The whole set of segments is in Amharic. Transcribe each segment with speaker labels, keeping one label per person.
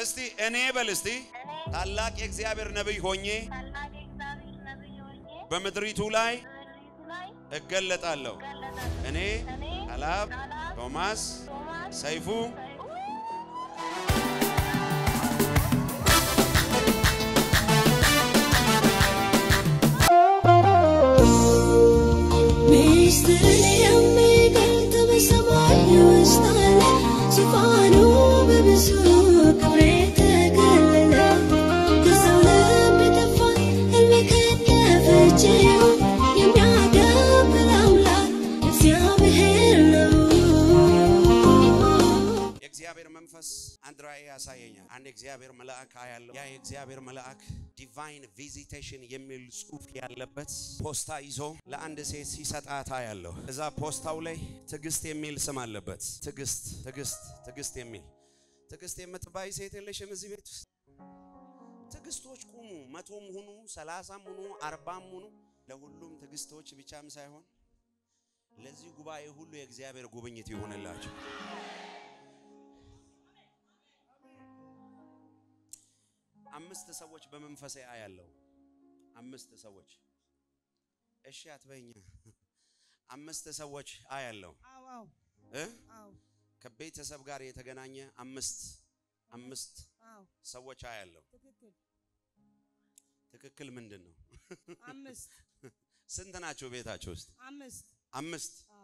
Speaker 1: እስቲ እኔ በል እስቲ ታላቅ የእግዚአብሔር ነቢይ ሆኜ
Speaker 2: ታላቅ የእግዚአብሔር ነቢይ ሆኜ
Speaker 1: በምድሪቱ ላይ
Speaker 2: በምድሪቱ ላይ
Speaker 1: እገለጣለሁ።
Speaker 2: እገለጣለሁ።
Speaker 1: እኔ
Speaker 2: እኔ
Speaker 1: ቃላብ
Speaker 2: ቃላብ
Speaker 1: ቶማስ
Speaker 2: ቶማስ
Speaker 1: ሰይፉ
Speaker 3: ሚስጥርን የሚገልጥ በሰማይ ውስጥ አለ። ዙፋኑ በብዙ ክብር የተከለለ ከሰው ልብ የጠፋን ሕልም የከነፈችው የሚያከብር አምላክ እግዚአብሔር ነው።
Speaker 1: የእግዚአብሔር መንፈስ አንድ ራእይ ያሳየኛል። አንድ የእግዚአብሔር መልአክ አያለው። ያ የእግዚአብሔር መልአክ ዲቫይን ቪዚቴሽን የሚል ጽሑፍ ያለበት ፖስታ ይዞ ለአንድ ሴት ሲሰጣት አያለሁ። እዛ ፖስታው ላይ ትዕግስት የሚል ስም አለበት። ትዕግስት ትዕግስት ትዕግስት የሚል ትዕግስት የምትባይ ሴት የለሽም እዚህ ቤት ውስጥ? ትዕግስቶች ቁሙ። መቶም ሁኑ፣ ሰላሳም ሁኑ፣ አርባም ሁኑ። ለሁሉም ትዕግስቶች ብቻም ሳይሆን ለዚህ ጉባኤ ሁሉ የእግዚአብሔር ጉብኝት ይሆንላቸው። አምስት ሰዎች በመንፈሴ አያለው። አምስት ሰዎች እሺ አትበኛ። አምስት ሰዎች አያለው
Speaker 4: አዎ አዎ
Speaker 1: እ
Speaker 4: አዎ
Speaker 1: ከቤተሰብ ጋር የተገናኘ አምስት አምስት
Speaker 4: አዎ
Speaker 1: ሰዎች አያለው።
Speaker 4: ትክክል
Speaker 1: ትክክል ምንድን ነው?
Speaker 4: አምስት
Speaker 1: ስንት ናቸው ቤታቸው ውስጥ?
Speaker 4: አምስት
Speaker 1: አምስት።
Speaker 4: አዎ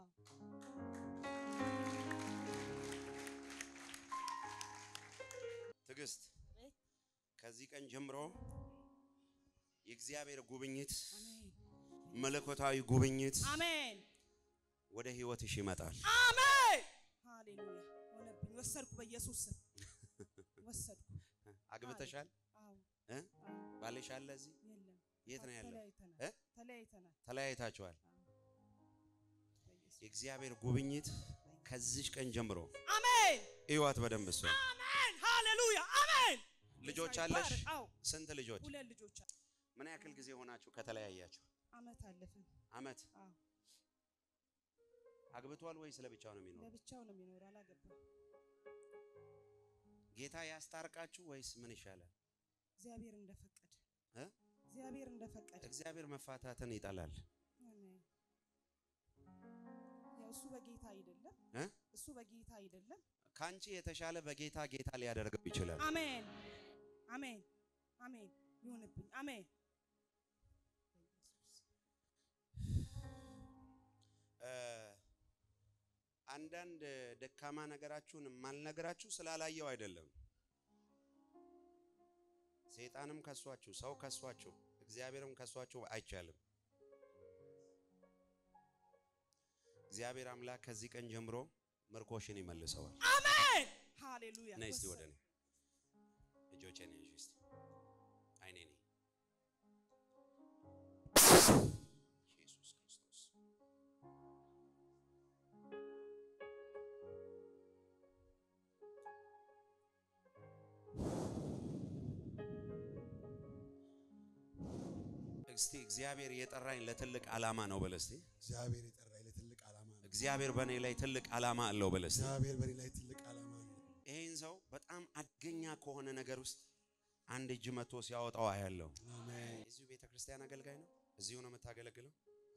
Speaker 1: ትዕግስት ከዚህ ቀን ጀምሮ የእግዚአብሔር ጉብኝት
Speaker 4: አሜን
Speaker 1: መለኮታዊ ጉብኝት
Speaker 4: አሜን
Speaker 1: ወደ ህይወትሽ ይመጣል።
Speaker 4: አሜን ሃሌሉያ ሆነብኝ ወሰድኩ በኢየሱስ ስም ወሰድኩ
Speaker 1: አግብተሻል?
Speaker 4: አዎ
Speaker 1: እ?
Speaker 4: አዎ
Speaker 1: ባልሽ አለ እዚህ?
Speaker 4: የለም
Speaker 1: የት ነው ያለው?
Speaker 4: ተለያይተናል
Speaker 1: እ?
Speaker 4: ተለያይተናል
Speaker 1: ተለያይታችኋል።
Speaker 4: በኢየሱስ
Speaker 1: የእግዚአብሔር ጉብኝት ከዚች ቀን ጀምሮ
Speaker 4: አሜን
Speaker 1: ህይወት በደንብ እሷ
Speaker 4: አሜን ሃሌሉያ አሜን
Speaker 1: ልጆች
Speaker 4: ጌታ
Speaker 1: አለሽ?
Speaker 4: ይባረክ። አዎ
Speaker 1: ስንት ልጆች?
Speaker 4: ሁለት ልጆች አሉ።
Speaker 1: ምን ያክል ጊዜ ሆናችሁ ከተለያያችሁ?
Speaker 4: አመት አለፍን
Speaker 1: አመት።
Speaker 4: አዎ
Speaker 1: አግብቷል ወይስ ለብቻው ነው የሚኖረው?
Speaker 4: ለብቻው ነው የሚኖረው አላገባም
Speaker 1: ጌታ ያስታርቃችሁ ወይስ ምን ይሻላል?
Speaker 4: እግዚአብሔር እንደፈቀደ
Speaker 1: እ?
Speaker 4: እግዚአብሔር እንደፈቀደ
Speaker 1: እግዚአብሔር መፋታትን ይጠላል።
Speaker 4: አሜን። ያው እሱ በጌታ አይደለም
Speaker 1: እ?
Speaker 4: እሱ በጌታ አይደለም።
Speaker 1: ካንቺ የተሻለ በጌታ ጌታ ሊያደርገው ይችላል።
Speaker 4: አሜን አሜን አሜን ይሁንብኝ። አሜን
Speaker 1: እ፣ አንዳንድ ደካማ ነገራችሁን የማልነግራችሁ ስላላየው አይደለም። ሰይጣንም ከሷችሁ፣ ሰው ከሷችሁ፣ እግዚአብሔርም ከሷችሁ አይቻልም። እግዚአብሔር አምላክ ከዚህ ቀን ጀምሮ ምርኮሽን ይመልሰዋል።
Speaker 4: አሜን ሃሌሉያ።
Speaker 1: ነይ እስቲ
Speaker 4: ወሰን-
Speaker 1: ወደ እኔ እጆቼን ያዥ እስቲ አይኔ ነኝ ኢየሱስ ክርስቶስ እስቲ እግዚአብሔር የጠራኝ ለትልቅ ዓላማ ነው በል እስቲ
Speaker 5: እግዚአብሔር የጠራኝ ለትልቅ ዓላማ ነው።
Speaker 1: እግዚአብሔር በእኔ ላይ ትልቅ ዓላማ አለው በል እስቲ
Speaker 5: እግዚአብሔር በእኔ ላይ ትልቅ ዓላማ ነው።
Speaker 1: ይህን ሰው በጣም አደገኛ ከሆነ ነገር ውስጥ አንድ እጅ መጥቶ ሲያወጣው አያለው።
Speaker 5: አሜን።
Speaker 1: እዚሁ ቤተ ክርስቲያን አገልጋይ ነው። እዚሁ ነው የምታገለግለው።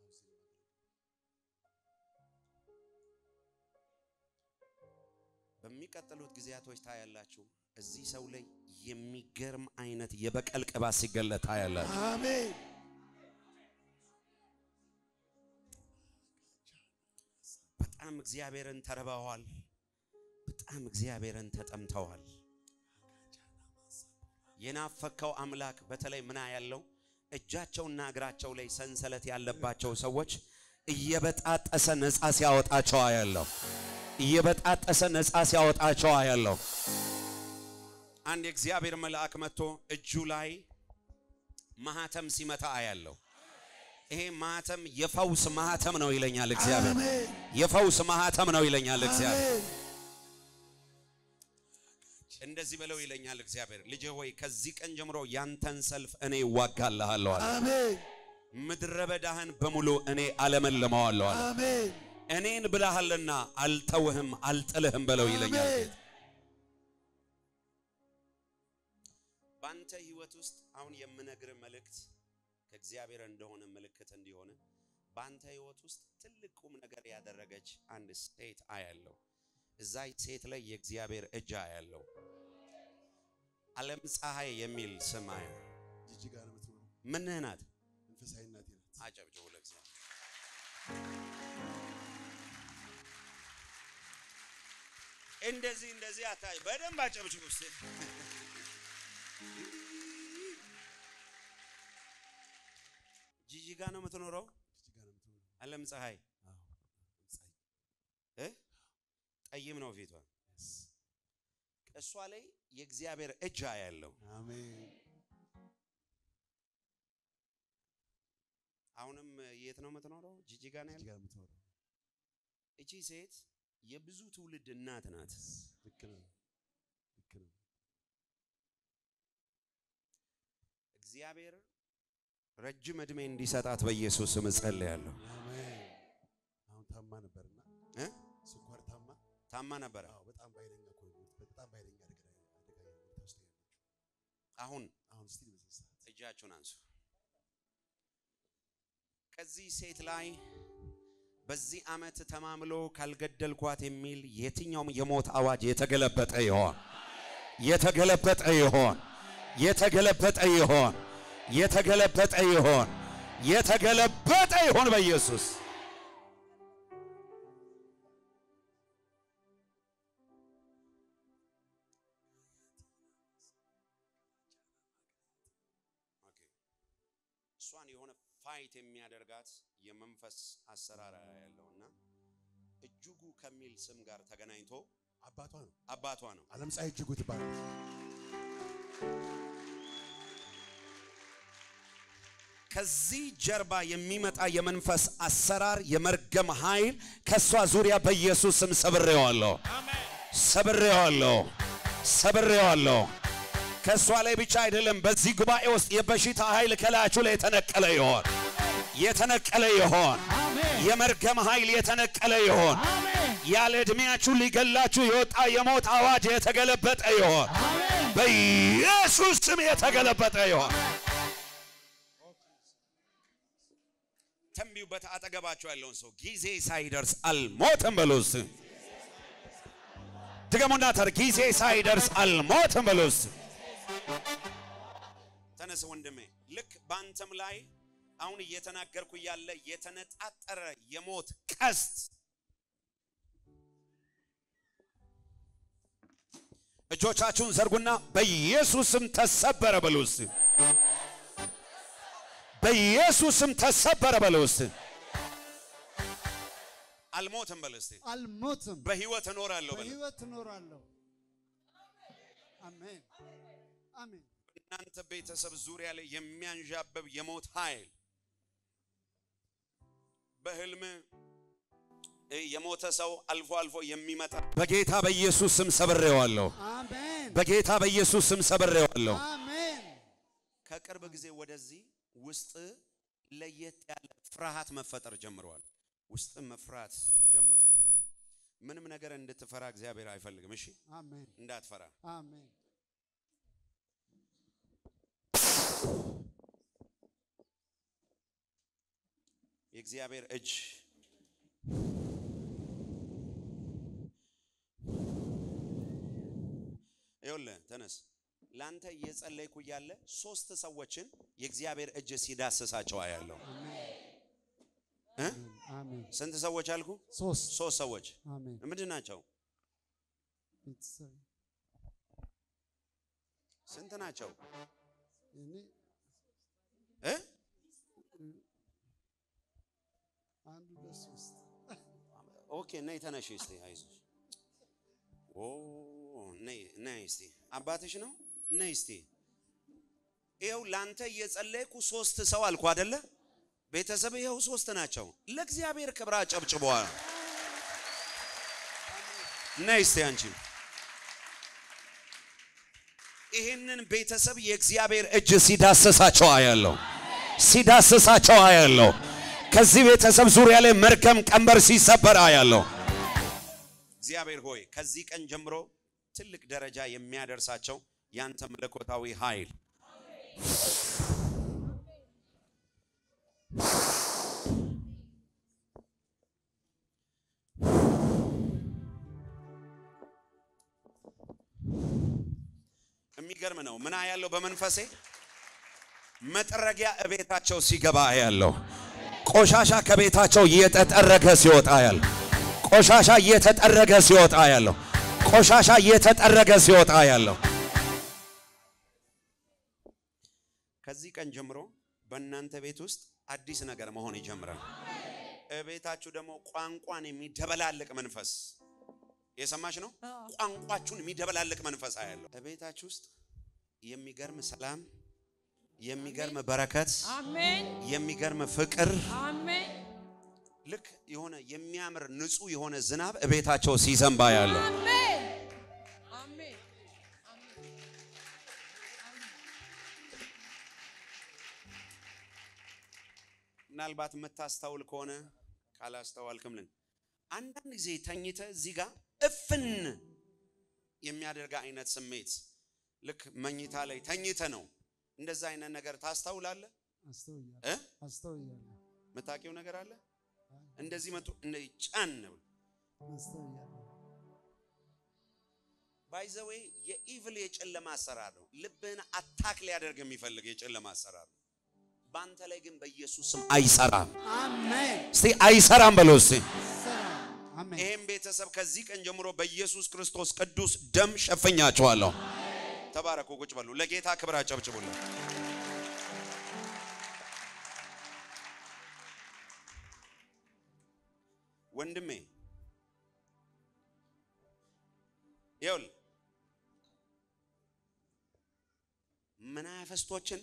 Speaker 1: በሚቀጥሉት ጊዜያቶች ታያላችሁ። እዚህ ሰው ላይ የሚገርም አይነት የበቀል ቅባት ሲገለጥ ታያላችሁ።
Speaker 5: አሜን።
Speaker 1: በጣም እግዚአብሔርን ተርበዋል። በጣም እግዚአብሔርን ተጠምተዋል። የናፈከው አምላክ በተለይ ምና ያለው እጃቸውና እግራቸው ላይ ሰንሰለት ያለባቸው ሰዎች እየበጣጠሰ ነፃ ሲያወጣቸው አያለሁ። እየበጣጠሰ ነፃ ሲያወጣቸው አያለሁ። አንድ የእግዚአብሔር መልአክ መጥቶ እጁ ላይ ማህተም ሲመታ አያለሁ። ይሄ ማህተም የፈውስ ማህተም ነው ይለኛል እግዚአብሔር።
Speaker 5: አሜን።
Speaker 1: የፈውስ ማህተም ነው ይለኛል እግዚአብሔር።
Speaker 5: አሜን።
Speaker 1: እንደዚህ በለው ይለኛል እግዚአብሔር። ልጄ ሆይ ከዚህ ቀን ጀምሮ ያንተን ሰልፍ እኔ እዋጋልሃለሁ አለ።
Speaker 5: አሜን።
Speaker 1: ምድረ በዳህን በሙሉ እኔ አለመልመዋለሁ አለ።
Speaker 5: አሜን።
Speaker 1: እኔን ብለሃልና አልተውህም አልጥልህም በለው ይለኛል
Speaker 5: አሜን።
Speaker 1: ጌታ። በአንተ ህይወት ውስጥ አሁን የምነግር መልእክት ከእግዚአብሔር እንደሆነ ምልክት እንዲሆነ በአንተ ህይወት ውስጥ ትልቅ ቁም ነገር ያደረገች አንድ ሴት አያለው። እዛ ሴት ላይ የእግዚአብሔር እጅ አያለው። ዓለም ፀሐይ የሚል ስም አያ
Speaker 5: ጅጅጋ ነው የምትኖረው።
Speaker 1: ምንህ ናት?
Speaker 5: መንፈሳዊ እናቴ ናት።
Speaker 1: አጨብጭቡ ለእግዚአብሔር። እንደዚህ እንደዚህ አታ በደንብ አጨብጭቡ እስቲ። ጂጂጋ ነው የምትኖረው።
Speaker 5: ጅጅጋ ነው የምትኖረው።
Speaker 1: ዓለም ፀሐይ
Speaker 5: አዎ ፀሐይ።
Speaker 1: እ ጠይም ነው ፊቷ።
Speaker 5: Yes.
Speaker 1: እሷ ላይ የእግዚአብሔር እጅ ያለው
Speaker 5: አሜን።
Speaker 1: አሁንም የት ነው የምትኖረው? ጂጂጋ ነው ያለው።
Speaker 5: ጅጅጋ ነው የምትኖረው።
Speaker 1: እቺ ሴት የብዙ ትውልድ እናት ናት።
Speaker 5: ልክ ነው። ልክ ነው።
Speaker 1: እግዚአብሔር ረጅም ዕድሜ እንዲሰጣት በኢየሱስ ስም እጸልያለሁ።
Speaker 5: አሜን። አሁን ታማ ነበርና
Speaker 1: እ?
Speaker 5: ስኳር ታማ
Speaker 1: ታማ ነበረ።
Speaker 5: አዎ በጣም በኃይለኛ እኮ ነው የሞት- በጣም በኃይለኛ አደጋ ላይ አደጋ ላይ ሁኔታ ውስጥ ነው ያለችው።
Speaker 1: አሁን
Speaker 5: አሁን እስቲ በዚህ ሰዓት
Speaker 1: እጃችሁን አንሱ። ከዚህ ሴት ላይ በዚህ ዓመት ተማምሎ ካልገደልኳት የሚል የትኛውም የሞት አዋጅ የተገለበጠ ይሆን፣ የተገለበጠ ይሆን፣ የተገለበጠ ይሆን፣ የተገለበጠ ይሆን፣ የተገለበጠ ይሆን በኢየሱስ እሷን የሆነ ፋይት የሚያደርጋት የመንፈስ አሰራር ያለውና እጅጉ ከሚል ስም ጋር ተገናኝቶ
Speaker 5: አባቷ ነው
Speaker 1: አባቷ ነው።
Speaker 5: ዓለም ፀሐይ እጅጉ ትባላለች።
Speaker 1: ከዚህ ጀርባ የሚመጣ የመንፈስ አሰራር የመርገም ኃይል ከእሷ ዙሪያ በኢየሱስ ስም ሰብሬዋለሁ፣ ሰብሬዋለሁ፣ ሰብሬዋለሁ። ከእሷ ላይ ብቻ አይደለም፣ በዚህ ጉባኤ ውስጥ የበሽታ ኃይል ከላያችሁ ላይ የተነቀለ ይሆን፣ የተነቀለ ይሆን፣ የመርገም ኃይል የተነቀለ ይሆን፣ ያለ ዕድሜያችሁ ሊገላችሁ የወጣ የሞት አዋጅ የተገለበጠ ይሆን፣ በኢየሱስ ስም የተገለበጠ ይሆን። ተንቢዩበት አጠገባቸው ያለውን ሰው ጊዜ ሳይደርስ አልሞትም በሉ እስቲ። ድገሙና ተር ጊዜ ሳይደርስ አልሞትም በሉ እስቲ። ተነስ ወንድሜ። ልክ በአንተም ላይ አሁን እየተናገርኩ ያለ የተነጣጠረ የሞት ቀስት እጆቻችሁን ዘርጉና በኢየሱስም ተሰበረ በሉ እስቲ። በኢየሱስም ተሰበረ በሉ እስቲ። አልሞትም በሉ እስቲ።
Speaker 6: አልሞትም፣
Speaker 1: በህይወት እኖራለሁ በሉ።
Speaker 6: በህይወት እኖራለሁ። አሜን አሜን።
Speaker 1: እናንተ ቤተሰብ ዙሪያ ላይ የሚያንዣብብ የሞት ኃይል በህልም እ የሞተ ሰው አልፎ አልፎ የሚመጣ በጌታ በኢየሱስ ስም ሰብሬዋለሁ።
Speaker 6: አሜን
Speaker 1: በጌታ በኢየሱስ ስም ሰብሬዋለሁ።
Speaker 6: አሜን።
Speaker 1: ከቅርብ ጊዜ ወደዚህ ውስጥ ለየት ያለ ፍርሃት መፈጠር ጀምሯል። ውስጥ መፍራት ጀምሯል። ምንም ነገር እንድትፈራ እግዚአብሔር አይፈልግም። እሺ
Speaker 6: አሜን
Speaker 1: እንዳትፈራ።
Speaker 6: አሜን።
Speaker 1: የእግዚአብሔር እጅ ይኸውልህ፣ ተነስ። ላንተ እየጸለይኩ እያለ ሶስት ሰዎችን የእግዚአብሔር እጅ ሲዳስሳቸው አያለሁ። እ?
Speaker 6: አሜን።
Speaker 1: ስንት ሰዎች አልኩ?
Speaker 6: ሶስት
Speaker 1: ሶስት ሰዎች
Speaker 6: አሜን።
Speaker 1: ምንድን ናቸው?
Speaker 6: ቤተሰብ
Speaker 1: ስንት ናቸው?
Speaker 6: እኔ
Speaker 1: እ?
Speaker 6: አንዱ ለሶስት
Speaker 1: ኦኬ ነይ ተነሽ እስቲ አይዞሽ። ኦ ነይ ነይ እስቲ አባትሽ ነው ነይ እስቲ። ይኸው ላንተ እየጸለይኩ ሶስት ሰው አልኩ አይደለ? ቤተሰብ ይኸው ሶስት ናቸው። ለእግዚአብሔር ክብር አጨብጭበዋል። ነይ እስቲ አንቺ ይህንን ቤተሰብ የእግዚአብሔር እጅ ሲዳስሳቸው አያለሁ፣ ሲዳስሳቸው አያለሁ። ከዚህ ቤተሰብ ዙሪያ ላይ መርገም ቀንበር ሲሰበር አያለሁ። እግዚአብሔር ሆይ ከዚህ ቀን ጀምሮ ትልቅ ደረጃ የሚያደርሳቸው ያንተ መለኮታዊ ኃይል የሚገርም ነው። ምን ያለው በመንፈሴ መጥረጊያ እቤታቸው ሲገባ ያለው ቆሻሻ ከቤታቸው እየተጠረገ ሲወጣ ያለው ቆሻሻ እየተጠረገ ሲወጣ ያለው ቆሻሻ እየተጠረገ ሲወጣ ያለው ከዚህ ቀን ጀምሮ በእናንተ ቤት ውስጥ አዲስ ነገር መሆን ይጀምራል። እቤታችሁ ደግሞ ቋንቋን የሚደበላልቅ መንፈስ የሰማሽ ነው። ቋንቋችሁን የሚደበላልቅ መንፈስ ያለው እቤታችሁ ውስጥ የሚገርም ሰላም፣ የሚገርም በረከት፣
Speaker 7: አሜን
Speaker 1: የሚገርም ፍቅር
Speaker 7: አሜን
Speaker 1: ልክ የሆነ የሚያምር ንጹህ የሆነ ዝናብ እቤታቸው ሲዘንባ ያለው
Speaker 7: አሜን አሜን
Speaker 1: ምናልባት የምታስተውል ከሆነ ካላስተዋልክም ልን አንዳንድ ጊዜ ተኝተ እዚህ ጋር እፍን የሚያደርግ አይነት ስሜት ልክ መኝታ ላይ ተኝተ ነው እንደዛ አይነት ነገር ታስተውላለህ
Speaker 6: አስተውያለሁ
Speaker 1: እ
Speaker 6: አስተውያለሁ
Speaker 1: የምታውቂው ነገር አለ እንደዚህ መቶ እንደ ጫን ነው
Speaker 6: አስተውያለሁ
Speaker 1: ባይዘዌ የኢቭል የጨለማ አሰራር ነው ልብህን አታክ ሊያደርግ የሚፈልግ የጨለማ አሰራር ነው በአንተ ላይ ግን በኢየሱስ ስም አይሰራም
Speaker 6: አሜን
Speaker 1: እስቲ አይሰራም በለው እስቲ
Speaker 6: አሜን
Speaker 1: ይህም ቤተሰብ ከዚህ ቀን ጀምሮ በኢየሱስ ክርስቶስ ቅዱስ ደም ሸፍኛቸዋለሁ። ተባረኩ። ቁጭ በሉ። ለጌታ ክብር አጨብጭቡልን። ወንድሜ ይኸውልህ መናፍስቶችን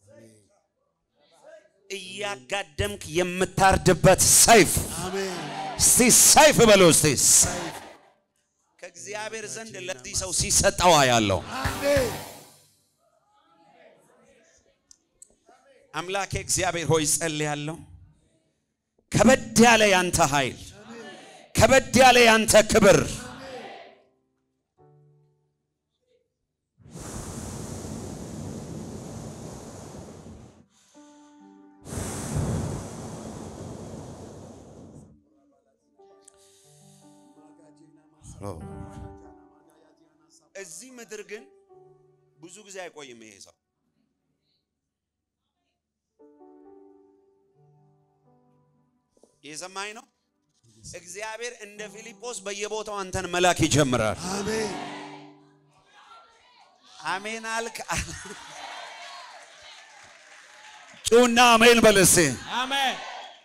Speaker 1: እያጋደምክ የምታርድበት ሰይፍ
Speaker 6: አሜን
Speaker 1: እስቲ ሰይፍ በለው እስቲ ከእግዚአብሔር ዘንድ ለዚህ ሰው ሲሰጠዋ ያለው
Speaker 6: አሜን
Speaker 1: አምላኬ እግዚአብሔር ሆይ ጸልያለሁ። ከበድ ያለ ያንተ ኃይል፣ ከበድ ያለ ያንተ ክብር እዚህ ምድር ግን ብዙ ጊዜ አይቆይም ይሄ ሰው። የሰማኝ ነው። እግዚአብሔር እንደ ፊልጶስ በየቦታው አንተን መላክ ይጀምራል።
Speaker 6: አሜን
Speaker 1: አሜን አልክ። ጩና አሜን በል እስቲ።
Speaker 7: አሜን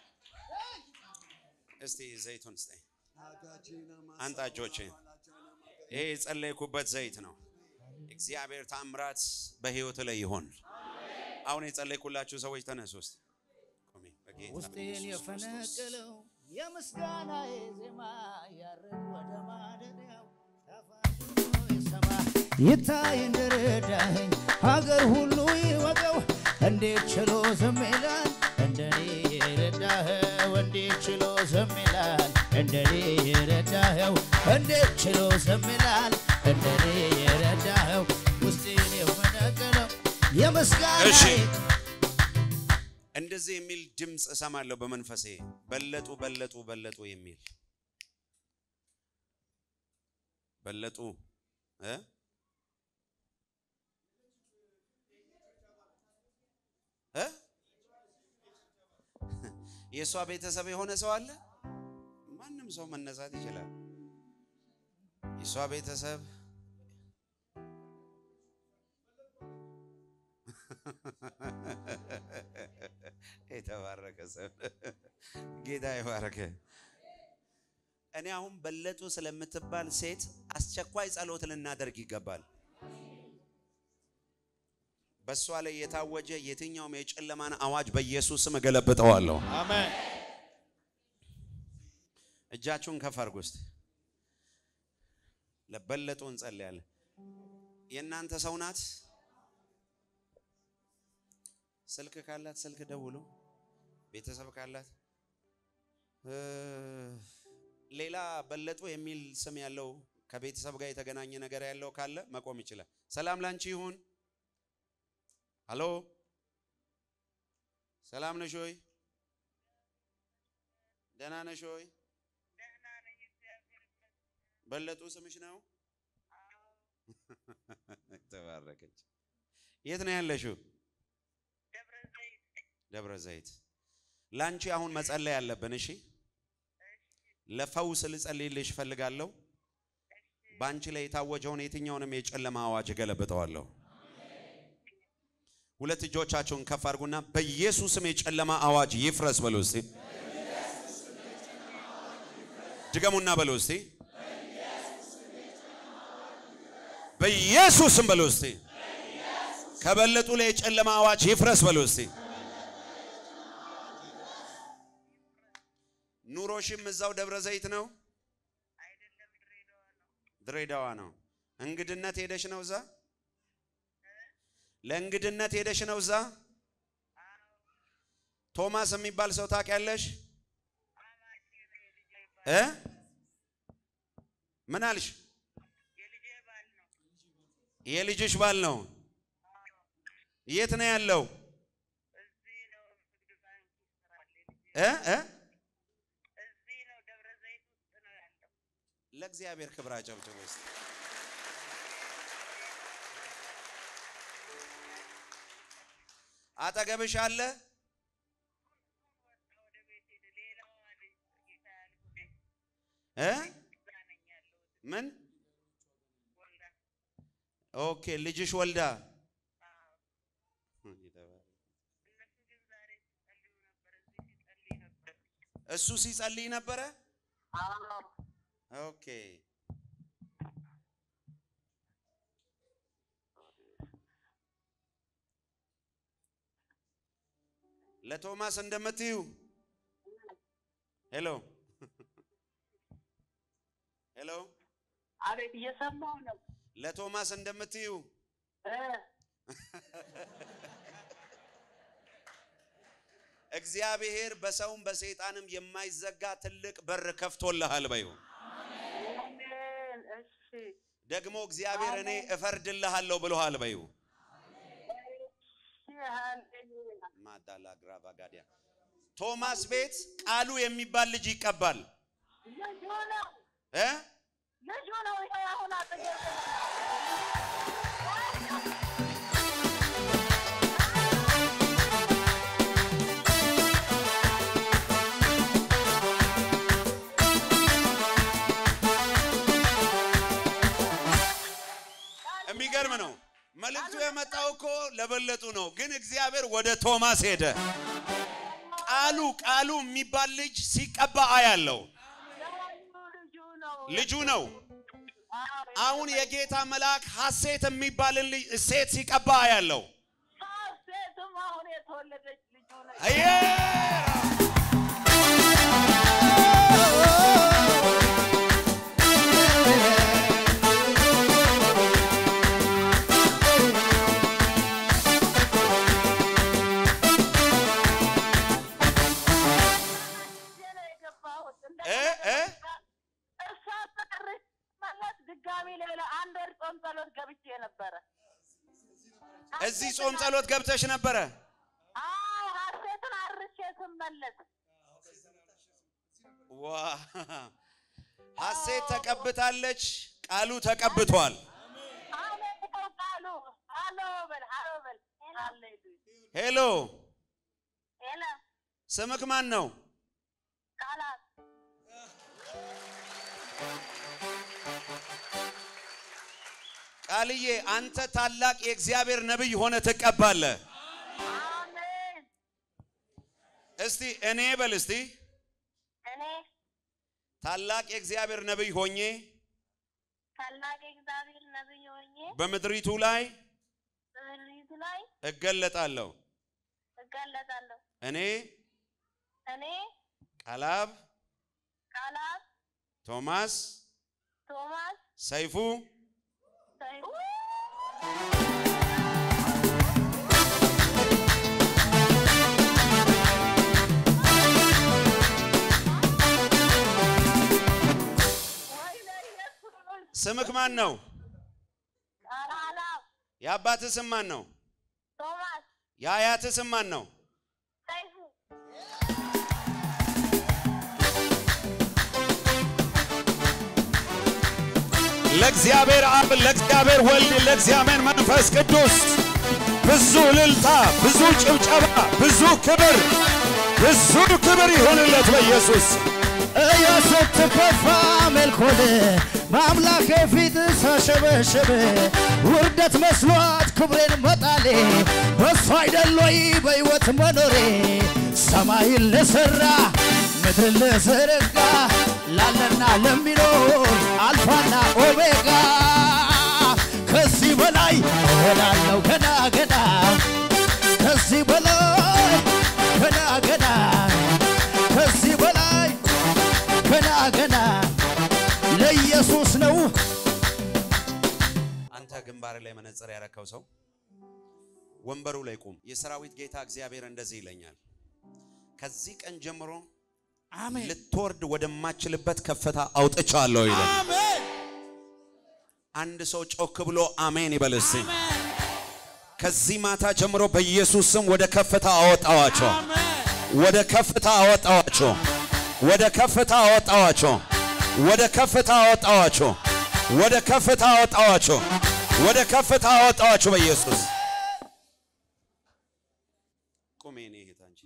Speaker 1: እስቲ ዘይቱን ስጠኝ። አንጣ እጆችህን። ይሄ የጸለይኩበት ዘይት ነው። እግዚአብሔር ታምራት በህይወት ላይ ይሆን። አሁን የጸለይኩላችሁ ሰዎች ተነሱ ውስጥ
Speaker 8: ውስጤን የፈነቀለው የምስጋና ዜማ ያረግ ወደ ማደሪያው ተፋቅሮ ይሰማ ይታይ እንደረዳኸኝ ሀገር ሁሉ ይወቀው እንዴት ችሎ ዝም ይላል እንደኔ የረዳኸው እንዴት ችሎ ዝም ይላል እንደኔ የረዳኸው እንዴት ችሎ ዝም ይላል እንደኔ የረዳኸው ውስጤን የፈነቀለው የምስጋና
Speaker 1: እሺ። እንደዚህ የሚል ድምፅ እሰማለሁ በመንፈሴ በለጡ በለጡ በለጡ የሚል በለጡ እ እ የእሷ ቤተሰብ የሆነ ሰው አለ። ማንም ሰው መነሳት ይችላል። የእሷ ቤተሰብ የተባረከ ሰው ጌታ ይባረከ። እኔ አሁን በለጡ ስለምትባል ሴት አስቸኳይ ጸሎት ልናደርግ ይገባል። በእሷ ላይ የታወጀ የትኛውም የጨለማን አዋጅ በኢየሱስ ስም እገለብጠዋለሁ።
Speaker 7: አሜን
Speaker 1: እጃችሁን ከፍ አድርጉ እስቲ። ለበለጡ እንጸልያለን። የእናንተ ሰው ናት። ስልክ ካላት ስልክ ደውሉ። ቤተሰብ ካላት እ ሌላ በለጡ የሚል ስም ያለው ከቤተሰብ ጋር የተገናኘ ነገር ያለው ካለ መቆም ይችላል። ሰላም ላንቺ ይሁን። ሀሎ ሰላም ነሽ ሆይ? ደህና ነሽ ሆይ? በለጡ ስምሽ ነው? ተባረከች። የት ነው ያለሽው? ደብረ ዘይት። ላንቺ አሁን መጸለይ ያለብን። እሺ፣ ለፈውስ ልጸልይልሽ እፈልጋለሁ። በአንቺ ላይ የታወጀውን የትኛውንም የጨለማ አዋጅ እገለብጠዋለሁ። ሁለት እጆቻችሁን ከፍ አድርጉና በኢየሱስም የጨለማ አዋጅ ይፍረስ በሉ እስቲ። ድገሙና በሉ እስቲ። በኢየሱስም በሉ እስቲ። ከበለጡ ላይ የጨለማ አዋጅ ይፍረስ በሉ እስቲ። ኑሮሽም እዛው ደብረ ዘይት ነው? ድሬዳዋ ነው። እንግድነት ሄደሽ ነው እዛ? ለእንግድነት ሄደሽ ነው እዛ? ቶማስ የሚባል ሰው ታውቂያለሽ? እ ምን አልሽ? የልጅሽ ባል ነው። የት ነው ያለው? እ እ ለእግዚአብሔር ክብር አጨብጭቡ እስቲ። አጠገብሽ አለ? እ ምን ኦኬ፣ ልጅሽ ወልዳ እሱ ሲጸልይ ነበረ። ኦኬ ለቶማስ እንደምትዩ ሄሎ ሄሎ
Speaker 2: አቤት፣ እየሰማሁ ነው።
Speaker 1: ለቶማስ እንደምትዩ
Speaker 2: እ
Speaker 1: እግዚአብሔር በሰውም በሰይጣንም የማይዘጋ ትልቅ በር ከፍቶልሃል በዩ
Speaker 2: አሜን። እሺ፣
Speaker 1: ደግሞ እግዚአብሔር እኔ እፈርድልሃለሁ ብሎሃል በዩ
Speaker 2: እሺ፣ ሃሌሉያ።
Speaker 1: ማዳላ ግራቫ ጋዲያ ቶማስ ቤት ቃሉ የሚባል ልጅ ይቀባል
Speaker 2: ልጁ ነው፣
Speaker 1: እ
Speaker 2: ልጁ ነው። ይሄ አሁን አጠገብ
Speaker 1: የሚገርም ነው። መልእክቱ የመጣው እኮ ለበለጡ ነው፣ ግን እግዚአብሔር ወደ ቶማስ ሄደ። ቃሉ ቃሉ የሚባል ልጅ ሲቀባ አያለው።
Speaker 2: ልጁ ነው።
Speaker 1: ልጁ ነው። አሁን የጌታ መልአክ ሐሴት የሚባልን ልጅ ሴት ሲቀባ አያለው።
Speaker 2: ሴትም አሁን የተወለደች ልጁ ነው።
Speaker 1: አየ
Speaker 2: ጊዜ ነው የገባሁት።
Speaker 1: እ እ
Speaker 2: እርሷ ጨርሼ መለስ ድጋሚ ሌላ አንድ ወር ጾም ጸሎት ገብቼ ነበረ።
Speaker 1: እዚህ ጾም ጸሎት ገብተሽ ነበረ።
Speaker 2: አዎ ሐሴትን አርሼ ስመለስ
Speaker 1: ዋ ሐሴት ተቀብታለች። ቃሉ ተቀብቷል።
Speaker 2: አሁን ይኸው ቃሉ ሃሎ በል ሃሎ በል ሃሌሉያ
Speaker 1: ሄሎ
Speaker 2: ሄሎ
Speaker 1: ስምክ ማን ነው?
Speaker 2: ቃላት
Speaker 1: ቃልዬ አንተ ታላቅ የእግዚአብሔር ነቢይ ሆነ ትቀባለህ።
Speaker 2: አሜን።
Speaker 1: እስቲ እኔ በል እስቲ
Speaker 2: እኔ
Speaker 1: ታላቅ የእግዚአብሔር ነቢይ ሆኜ
Speaker 2: ታላቅ የእግዚአብሔር ነቢይ ሆኜ
Speaker 1: በምድሪቱ ላይ
Speaker 2: በምድሪቱ ላይ
Speaker 1: እገለጣለሁ።
Speaker 2: እገለጣለሁ።
Speaker 1: እኔ
Speaker 2: እኔ
Speaker 1: ቃላብ
Speaker 2: ቃላት
Speaker 1: ቶማስ
Speaker 2: ቶማስ
Speaker 1: ሰይፉ
Speaker 2: ሰይፉ
Speaker 1: ስምክ ማን ነው?
Speaker 2: አላም
Speaker 1: የአባትህ ስም ማን ነው?
Speaker 2: ቶማስ
Speaker 1: የአያትህ ስም ማን ነው?
Speaker 2: ሰይፉ
Speaker 1: ለእግዚአብሔር አብ፣ ለእግዚአብሔር ወልድ፣ ለእግዚአብሔር መንፈስ ቅዱስ ብዙ እልልታ፣ ብዙ ጭብጨባ፣ ብዙ ክብር፣ ብዙ ክብር ይሆንለት በኢየሱስ
Speaker 8: እያ ስትከፋ መልኮን በአምላኬ ፊት ሳሸበሸበ ውርደት መስሏት ክብሬን መጣሌ በሱ አይደል ወይ በሕይወት መኖሬ ሰማይን ለሠራ ምድርን ለዘረጋ ላለና ለሚኖር አልፋና ኦሜጋ ከዚህ በላይ እሆናለሁ ገና ገና ከዚህ በላይ ገና ገና ከዚህ በላይ ገና ገና ለኢየሱስ ነው።
Speaker 1: አንተ ግንባር ላይ መነጽር ያረከው ሰው ወንበሩ ላይ ቁም። የሰራዊት ጌታ እግዚአብሔር እንደዚህ ይለኛል፣ ከዚህ ቀን ጀምሮ ልትወርድ ወደማችልበት ከፍታ አውጥቻለሁ ይላል። አንድ ሰው ጮክ ብሎ አሜን ይበል እስቲ። ከዚህ ማታ ጀምሮ በኢየሱስ ስም ወደ ከፍታ አወጣዋቸው፣ ወደ ከፍታ አወጣዋቸው፣ ወደ ከፍታ አወጣዋቸው፣ ወደ ከፍታ አወጣዋቸው፣ ወደ ከፍታ አወጣዋቸው፣ ወደ ከፍታ አወጣዋቸው በኢየሱስ ቁሜ እኔ እህት አንቺ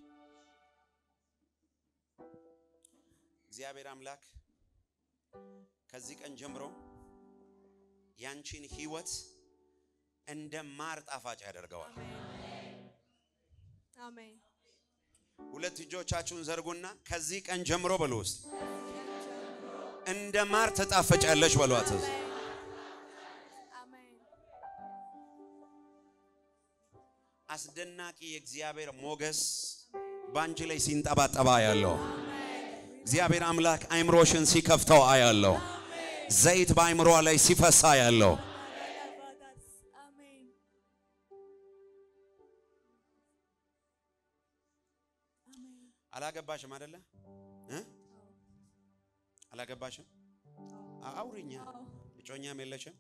Speaker 1: እግዚአብሔር አምላክ ከዚህ ቀን ጀምሮ ያንቺን ህይወት እንደ ማር ጣፋጭ ያደርገዋል።
Speaker 7: አሜን
Speaker 1: ሁለት እጆቻችሁን ዘርጉና ከዚህ ቀን ጀምሮ በሉ ውስጥ እንደ ማር ትጣፈጫለሽ በሏት።
Speaker 7: አሜን
Speaker 1: አስደናቂ የእግዚአብሔር ሞገስ በአንቺ ላይ ሲንጠባጠባ ያለው እግዚአብሔር አምላክ አይምሮሽን ሲከፍተው አያለው። ዘይት በአይምሯ ላይ ሲፈሳ ያለው
Speaker 7: አሜን
Speaker 1: አላገባሽም አይደለ እ አላገባሽም? አውሪኛ እጮኛም የለሽም?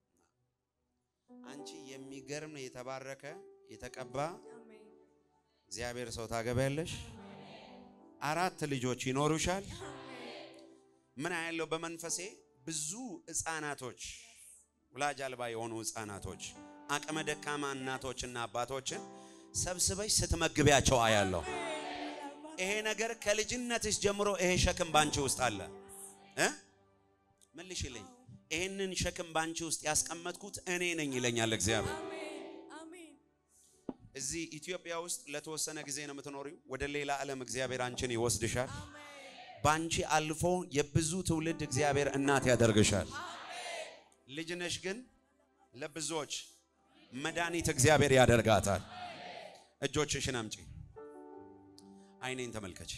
Speaker 1: አንቺ የሚገርም የተባረከ የተቀባ
Speaker 7: አሜን
Speaker 1: እግዚአብሔር ሰው ታገቢያለሽ። አራት ልጆች ይኖሩሻል። ምን ያለው በመንፈሴ ብዙ ህፃናቶች ወላጅ አልባ የሆኑ ህፃናቶች አቅመ ደካማ እናቶችና አባቶችን ሰብስበሽ ስትመግቢያቸው አያለሁ። ይሄ ነገር ከልጅነትሽ ጀምሮ ይሄ ሸክም ባንቺ ውስጥ አለ እ መልሽልኝ። ይሄንን ሸክም ባንቺ ውስጥ ያስቀመጥኩት እኔ ነኝ ይለኛል እግዚአብሔር።
Speaker 7: አሜን
Speaker 1: እዚህ ኢትዮጵያ ውስጥ ለተወሰነ ጊዜ ነው የምትኖሪው። ወደ ሌላ ዓለም እግዚአብሔር አንቺን ይወስድሻል። ባንቺ አልፎ የብዙ ትውልድ እግዚአብሔር እናት ያደርግሻል። ልጅ ነሽ ግን ለብዙዎች መድኃኒት እግዚአብሔር ያደርጋታል። እጆችሽን አምጪ፣ አይኔን ተመልከች።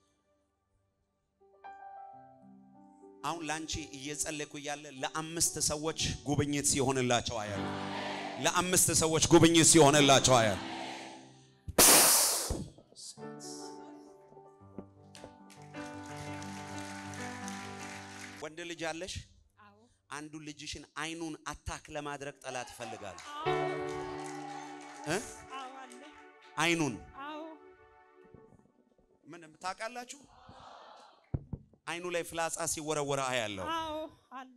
Speaker 1: አሁን ላንቺ እየጸለይኩ እያለ ለአምስት ሰዎች ጉብኝት ሲሆንላቸው አያሉ። ለአምስት ሰዎች ጉብኝት ሲሆንላቸው አያሉ። ወንድ ልጅ አለሽ?
Speaker 7: አዎ
Speaker 1: አንዱ ልጅሽን አይኑን አታክ ለማድረግ ጠላት ይፈልጋል እ
Speaker 4: አዎ አለ።
Speaker 1: አይኑን
Speaker 4: አዎ
Speaker 1: ምን ታውቃላችሁ? አይኑ ላይ ፍላጻ ሲወረወረ አያለው።
Speaker 4: አዎ አለ።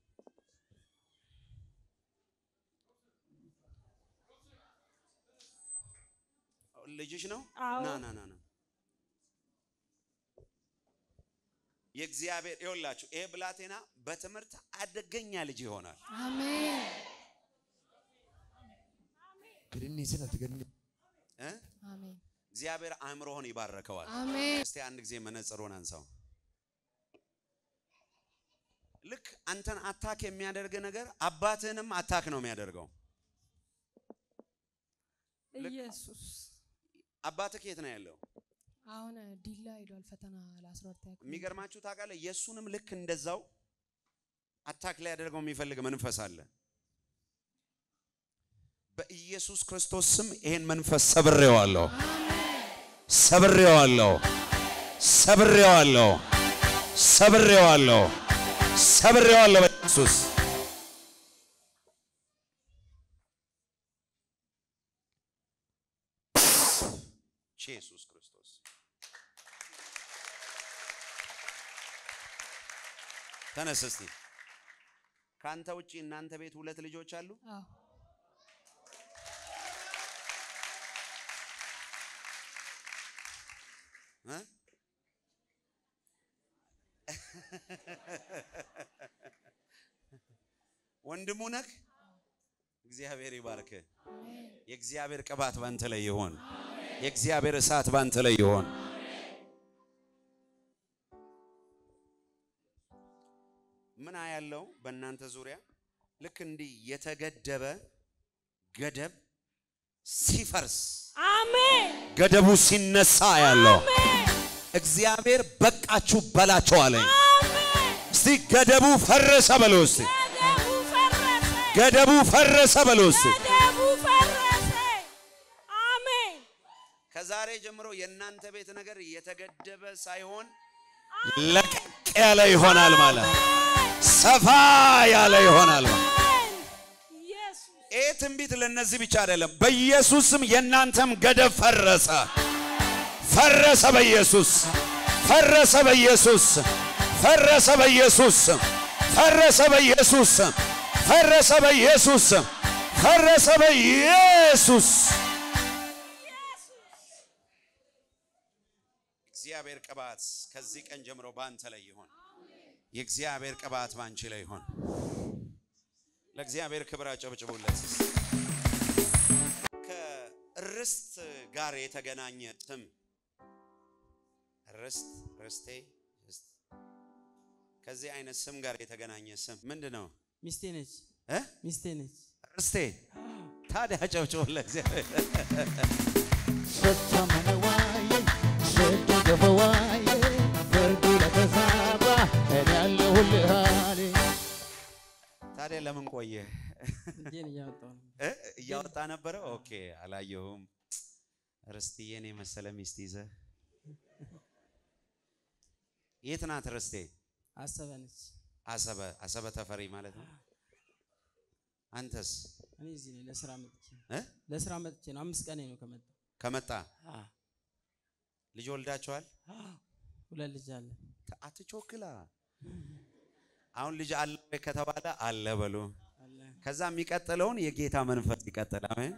Speaker 1: ልጅሽ ነው?
Speaker 4: አዎ።
Speaker 1: ና ና ና ና የእግዚአብሔር ይኸውላችሁ፣ ይሄ ብላቴና በትምህርት አደገኛ ልጅ ይሆናል።
Speaker 7: አሜን
Speaker 5: Grinni sanatti ganni
Speaker 1: እ
Speaker 7: አሜን
Speaker 1: እግዚአብሔር አእምሮህን ይባርከዋል።
Speaker 7: አሜን
Speaker 1: እስቲ አንድ ጊዜ መነጽሩን አንሳው። ልክ አንተን አታክ የሚያደርግ ነገር አባትህንም አታክ ነው የሚያደርገው።
Speaker 7: ኢየሱስ
Speaker 1: አባትህ የት ነው ያለው?
Speaker 7: አሁን ዲላ ሄዷል ፈተና ለአስራ ሁለተኛ ክፍል
Speaker 1: የሚገርማችሁ ታውቃለህ፣ የእሱንም ልክ እንደዛው አታክ ላይ ያደርገው የሚፈልግ መንፈስ አለ። በኢየሱስ ክርስቶስ ስም ይሄን መንፈስ ሰብሬዋለሁ፣ ሰብሬዋለሁ፣ ሰብሬዋለሁ፣ ሰብሬዋለሁ፣ ሰብሬዋለሁ በኢየሱስ ኢየሱስ ክርስቶስ ተነስ እስቲ። ከአንተ ውጪ እናንተ ቤት ሁለት ልጆች አሉ?
Speaker 7: አዎ
Speaker 1: እ? ወንድሙ ነህ? እግዚአብሔር ይባርክ። የእግዚአብሔር ቅባት ባንተ ላይ ይሆን። የእግዚአብሔር እሳት ባንተ ላይ ይሆን። ምን ያለው በእናንተ ዙሪያ ልክ እንዲህ የተገደበ ገደብ ሲፈርስ
Speaker 4: አሜን
Speaker 1: ገደቡ ሲነሳ ያለው እግዚአብሔር በቃችሁ በላቸው አለኝ። እስቲ ገደቡ ፈረሰ በሎ እስቲ
Speaker 4: ገደቡ ፈረሰ
Speaker 1: ገደቡ ፈረሰ በሎ እስቲ
Speaker 4: ገደቡ ፈረሰ አሜን
Speaker 1: ከዛሬ ጀምሮ የእናንተ ቤት ነገር የተገደበ ሳይሆን ለቀቅ ያለ ይሆናል ማለት ሰፋ ያለ ይሆናል ማለት
Speaker 4: ኢየሱስ
Speaker 1: ይህ ትንቢት ለእነዚህ ብቻ አይደለም። በኢየሱስም የእናንተም ገደብ ፈረሰ፣ ፈረሰ በኢየሱስ ፈረሰ በኢየሱስ ፈረሰ በኢየሱስ ፈረሰ በኢየሱስ ፈረሰ በኢየሱስ ፈረሰ በኢየሱስ እግዚአብሔር ቅባት ከዚህ ቀን ጀምሮ በአንተ ላይ ይሆን። የእግዚአብሔር ቅባት በአንቺ ላይ ይሆን። ለእግዚአብሔር ክብር አጨብጭቡለት። ከርስት ጋር የተገናኘ ስም ርስት፣ ርስቴ፣ ርስት ከዚህ አይነት ስም ጋር የተገናኘ ስም ምንድን ነው?
Speaker 9: ሚስቴ ነች
Speaker 1: እ?
Speaker 9: ሚስቴ ነች።
Speaker 1: ርስቴ። ታዲያ አጨብጭቡ ለእግዚአብሔር።
Speaker 8: ስተመነዋይ ስትገፈዋይ ፍርዱ ለተዛባ እኔ ያለሁልህ አለ።
Speaker 1: ታዲያ ለምን ቆየ?
Speaker 9: እጄን እያወጣሁ ነው።
Speaker 1: እ? እያወጣ ነበረ። ኦኬ፣ አላየሁም። ርስትዬን የመሰለ ሚስት ይዘህ የት ናት ርስቴ?
Speaker 9: አሰበ ነች።
Speaker 1: አሰበ አሰበ ተፈሪ ማለት ነው። አንተስ
Speaker 9: እኔ እዚህ ነኝ ለስራ መጥቼ
Speaker 1: እ?
Speaker 9: ለስራ መጥቼ ነው። አምስት ቀኔ ነው ከመጣሁ።
Speaker 1: ከመጣ
Speaker 9: አ
Speaker 1: ልጅ ወልዳችኋል?
Speaker 9: ሁለት ልጅ አለ።
Speaker 1: ተ- አትቾክላ። አሁን ልጅ አለ ወይ ከተባለ አለ በሉ።
Speaker 9: አለ
Speaker 1: ከዛ የሚቀጥለውን የጌታ መንፈስ ይቀጥል። አሜን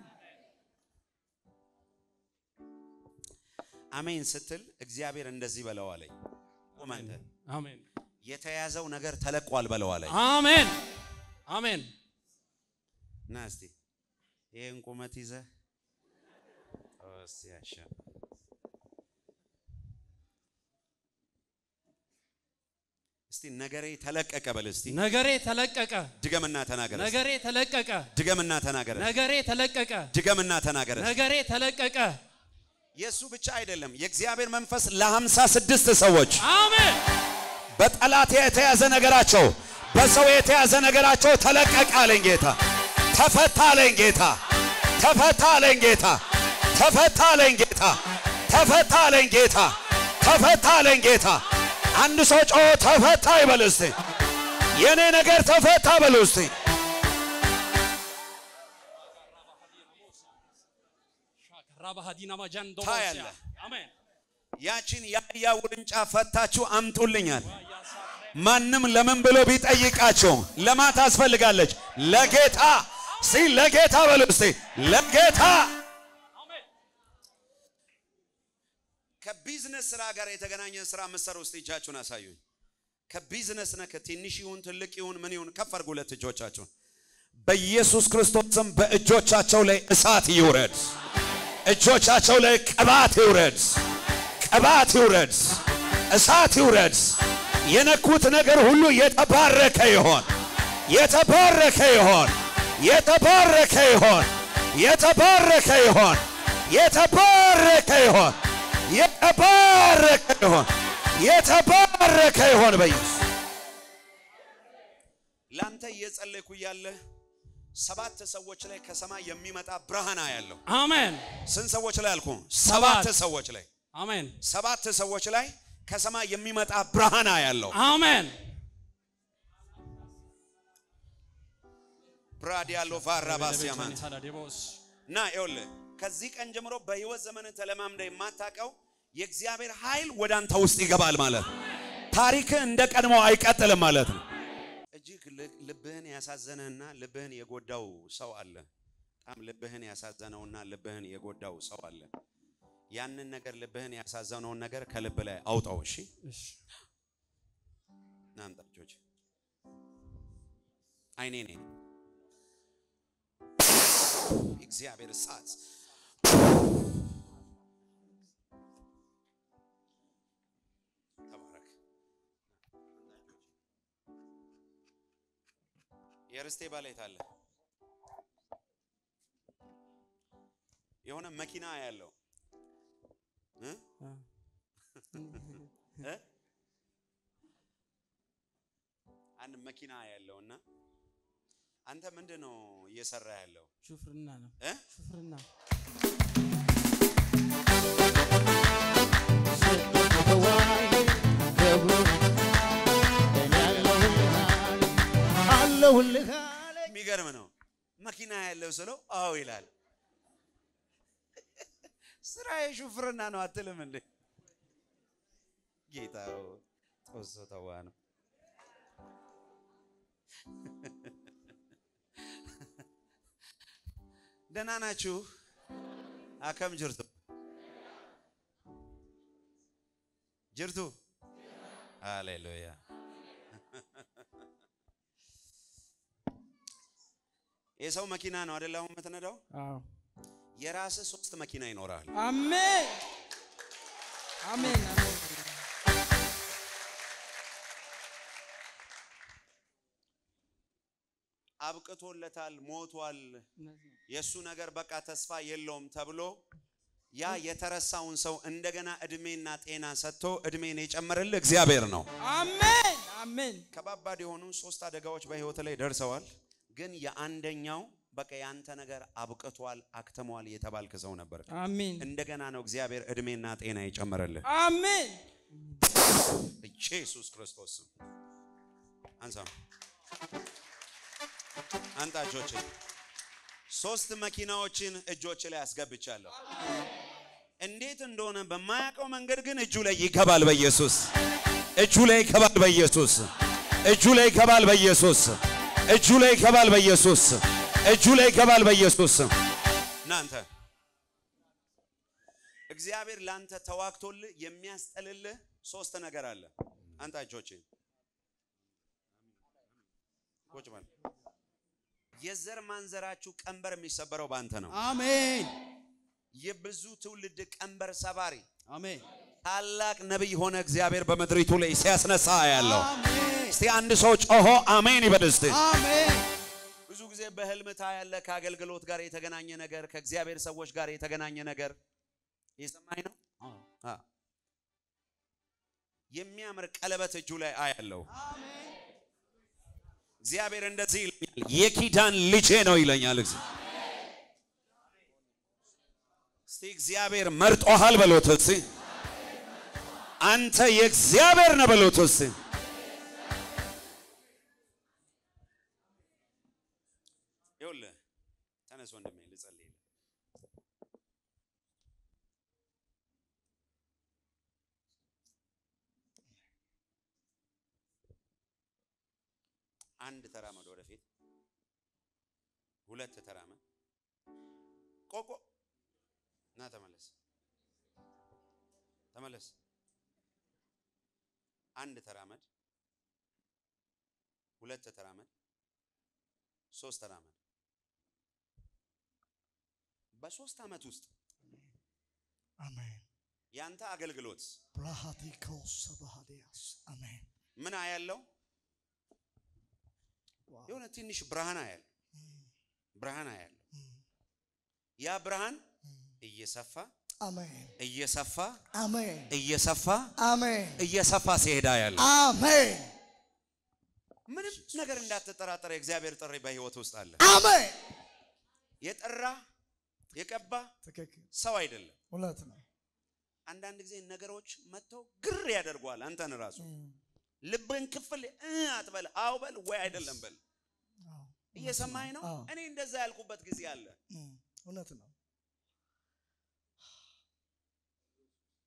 Speaker 1: አሜን ስትል እግዚአብሔር እንደዚህ በለው አለኝ። ቁም አንተ
Speaker 10: አሜን
Speaker 1: የተያዘው ነገር ተለቋል በለው አለኝ።
Speaker 10: አሜን አሜን
Speaker 1: ና እስቲ ይህን ቁመት ይዘህ እስቲ ያሻ እስቲ ነገሬ ተለቀቀ በል እስቲ
Speaker 10: ነገሬ ተለቀቀ
Speaker 1: ድገምና ተናገረ እስቲ።
Speaker 10: ነገሬ ተለቀቀ
Speaker 1: ድገምና ተናገረ እስቲ።
Speaker 10: ነገሬ ተለቀቀ
Speaker 1: ድገምና ተናገረ እስቲ።
Speaker 10: ነገሬ ተለቀቀ
Speaker 1: የእሱ ብቻ አይደለም የእግዚአብሔር መንፈስ ለሀምሳ ስድስት ሰዎች
Speaker 10: አሜን
Speaker 1: በጠላት የተያዘ ነገራቸው በሰው የተያዘ ነገራቸው ተለቀቀ አለኝ ጌታ። ተፈታ አለኝ ጌታ። ተፈታ አለኝ ጌታ። ተፈታ አለኝ ጌታ። ተፈታ አለኝ ጌታ። ተፈታ አለኝ ጌታ። አንድ ሰው ጮ ተፈታ ይበል እስቲ። የኔ ነገር ተፈታ በል እስቲ።
Speaker 10: ራባሃዲና ማጃንዶ
Speaker 1: ታያለህ።
Speaker 10: አሜን
Speaker 1: ያችን የአህያ ውርንጫ ፈታችሁ አምጡልኛል። ማንም ለምን ብሎ ቢጠይቃቸው ለማ ታስፈልጋለች? ለጌታ እስቲ ለጌታ በሉ እስቲ ለጌታ። ከቢዝነስ ስራ ጋር የተገናኘ ስራ ምሰሩ እስቲ እጃችሁን አሳዩኝ። ከቢዝነስ ነክ ትንሽ ይሁን ትልቅ ይሁን ምን ይሁን ከፍ አድርጉ ሁለት እጆቻችሁን። በኢየሱስ ክርስቶስ ስም በእጆቻቸው ላይ እሳት ይውረድ። እጆቻቸው ላይ ቅባት ይውረድ። ቅባት ይውረድ። እሳት ይውረድ። የነኩት ነገር ሁሉ የተባረከ ይሆን። የተባረከ ይሆን። የተባረከ ይሆን። የተባረከ ይሆን። የተባረከ ይሆን። የተባረከ ይሆን። የተባረከ ይሆን። በኢየሱስ ላንተ እየጸለይኩ እያለ ሰባት ሰዎች ላይ ከሰማይ የሚመጣ ብርሃን ያለው
Speaker 10: አሜን
Speaker 1: ስንት ሰዎች ላይ አልኩ? ሰባት
Speaker 10: ሰባት።
Speaker 1: ሰዎች ላይ
Speaker 10: አሜን
Speaker 1: ሰባት ሰዎች ላይ ከሰማይ የሚመጣ ብርሃን ያለው
Speaker 10: አሜን
Speaker 1: ብራዲያሎ ቫራባሲያማንት
Speaker 10: ታዳዴቦስ
Speaker 1: እና ይኸውልህ ከዚህ ቀን ጀምሮ በህይወት ዘመን ተለማምደ የማታውቀው የእግዚአብሔር ኃይል ወደ አንተ ውስጥ ይገባል ማለት ነው። ታሪክ እንደ ቀድሞ አይቀጥልም ማለት ነው። እጅግ ል- ልብህን ያሳዘነህና ልብህን የጎዳው ሰው አለ። በጣም ልብህን ያሳዘነውና ልብህን የጎዳው ሰው አለ። ያንን ነገር ልብህን ያሳዘነውን ነገር ከልብ ላይ አውጣው። እሺ ናምጣ ልጆች አይኔ ነኝ እግዚአብሔር እሳት ተባረክ። የርስቴ ባለቤት አለ የሆነ መኪና ያለው እ? እ? አንድ መኪና ያለውና አንተ ምንድን ነው እየሰራ ያለው?
Speaker 9: ሹፍርና ነው
Speaker 1: እ?
Speaker 9: ሹፍርና
Speaker 8: አለሁልህ
Speaker 1: የሚገርም ነው። መኪና ያለው ስለው አዎ ይላል። ስራ የሹፍርና ነው አትልም እንዴ? ጌታው ጦሶ ተዋ ነው። ደህና ናችሁ? አከም ጅርቱ ጅርቱ ሃሌሉያ የሰው መኪና ነው አይደል? አሁን የምትነዳው
Speaker 9: አዎ
Speaker 1: የራስህ ሶስት መኪና ይኖራል።
Speaker 9: አሜን አሜን አሜን
Speaker 1: አብቅቶለታል፣ ሞቷል፣
Speaker 9: እነዚህ ነው።
Speaker 1: የእሱ ነገር በቃ ተስፋ የለውም ተብሎ ያ የተረሳውን ሰው እንደገና እድሜና ጤና ሰጥቶ እድሜን የጨመረልህ እግዚአብሔር ነው።
Speaker 9: አሜን አሜን
Speaker 1: ከባባድ የሆኑ ሶስት አደጋዎች በህይወት ላይ ደርሰዋል። ግን የአንደኛው በቃ ያንተ ነገር አብቅቷል፣ አክተሟል የተባልክ ሰው ነበር።
Speaker 9: አሜን
Speaker 1: እንደገና ነው እግዚአብሔር እድሜና ጤና የጨመረልህ።
Speaker 9: አሜን
Speaker 1: ኢየሱስ ክርስቶስ ስም አንሳ አንጣ እጆችን ሶስት መኪናዎችን እጆች ላይ አስገብቻለሁ። እንዴት እንደሆነ በማያውቀው መንገድ ግን እጁ ላይ ይገባል በኢየሱስ እጁ ላይ ይገባል በኢየሱስ እጁ ላይ ይገባል በኢየሱስ እጁ ላይ ይገባል በኢየሱስ እጁ ላይ ይገባል በኢየሱስ እናንተ እግዚአብሔር ላንተ ተዋግቶልህ የሚያስጠልልህ ሶስት ነገር አለ። አንተ እጆችን ቁጭ በል። የዘር ማንዘራችሁ ቀንበር የሚሰበረው ባንተ ነው።
Speaker 6: አሜን
Speaker 1: የብዙ ትውልድ ቀንበር ሰባሪ
Speaker 6: አሜን
Speaker 1: ታላቅ ነቢይ ሆነ እግዚአብሔር በምድሪቱ ላይ ሲያስነሳ ያለው።
Speaker 6: አሜን
Speaker 1: እስቲ አንድ ሰው ጮሆ አሜን ይበል እስቲ።
Speaker 6: አሜን
Speaker 1: ብዙ ጊዜ በህልም ታያለህ። ከአገልግሎት ጋር የተገናኘ ነገር፣ ከእግዚአብሔር ሰዎች ጋር የተገናኘ ነገር የሰማኝ ነው። አ የሚያምር ቀለበት እጁ ላይ አያለው። እግዚአብሔር እንደዚህ ይለኛል፣ የኪዳን ልጄ ነው ይለኛል። እግዚአብሔር እስቲ እግዚአብሔር መርጦሃል በሎት እስቲ። አንተ የእግዚአብሔር ነህ በሎት እስቲ። ይኸውልህ ተነስ ወንድሜ ልጸልይልህ። አንድ ተራመድ ወደፊት፣ ሁለት ተራመድ፣ ቆቆ ና ተመለስ፣ ተመለስ። አንድ ተራመድ፣ ሁለት ተራመድ፣ ሶስት ተራመድ። በሶስት ዓመት ውስጥ
Speaker 5: አሜን
Speaker 1: ያንተ አገልግሎት
Speaker 5: ብርሃቲኮስ ሰባሃዲያስ አሜን
Speaker 1: ምን አያለው? የሆነ ትንሽ ብርሃን አያለው። ብርሃን አያለው። ያ ብርሃን እየሰፋ
Speaker 5: አሜን
Speaker 1: እየሰፋ
Speaker 5: አሜን
Speaker 1: እየሰፋ
Speaker 5: አሜን
Speaker 1: እየሰፋ ሲሄዳ ያለ
Speaker 5: አሜን
Speaker 1: ምንም ነገር እንዳትጠራጠረ የእግዚአብሔር ጥሪ በህይወት ውስጥ አለ።
Speaker 5: አሜን
Speaker 1: የጠራ የቀባ
Speaker 5: ትክክል
Speaker 1: ሰው አይደለም።
Speaker 5: እውነት ነው
Speaker 1: አንዳንድ ጊዜ ነገሮች መጥተው ግር ያደርገዋል። አንተን ራሱ ልብን ክፍል እ አትበል፣ አው በል ወይ አይደለም በል።
Speaker 5: አዎ፣
Speaker 1: እየሰማኝ ነው።
Speaker 5: አዎ።
Speaker 1: እኔ እንደዛ ያልኩበት ጊዜ አለ።
Speaker 5: እም፣ እውነት ነው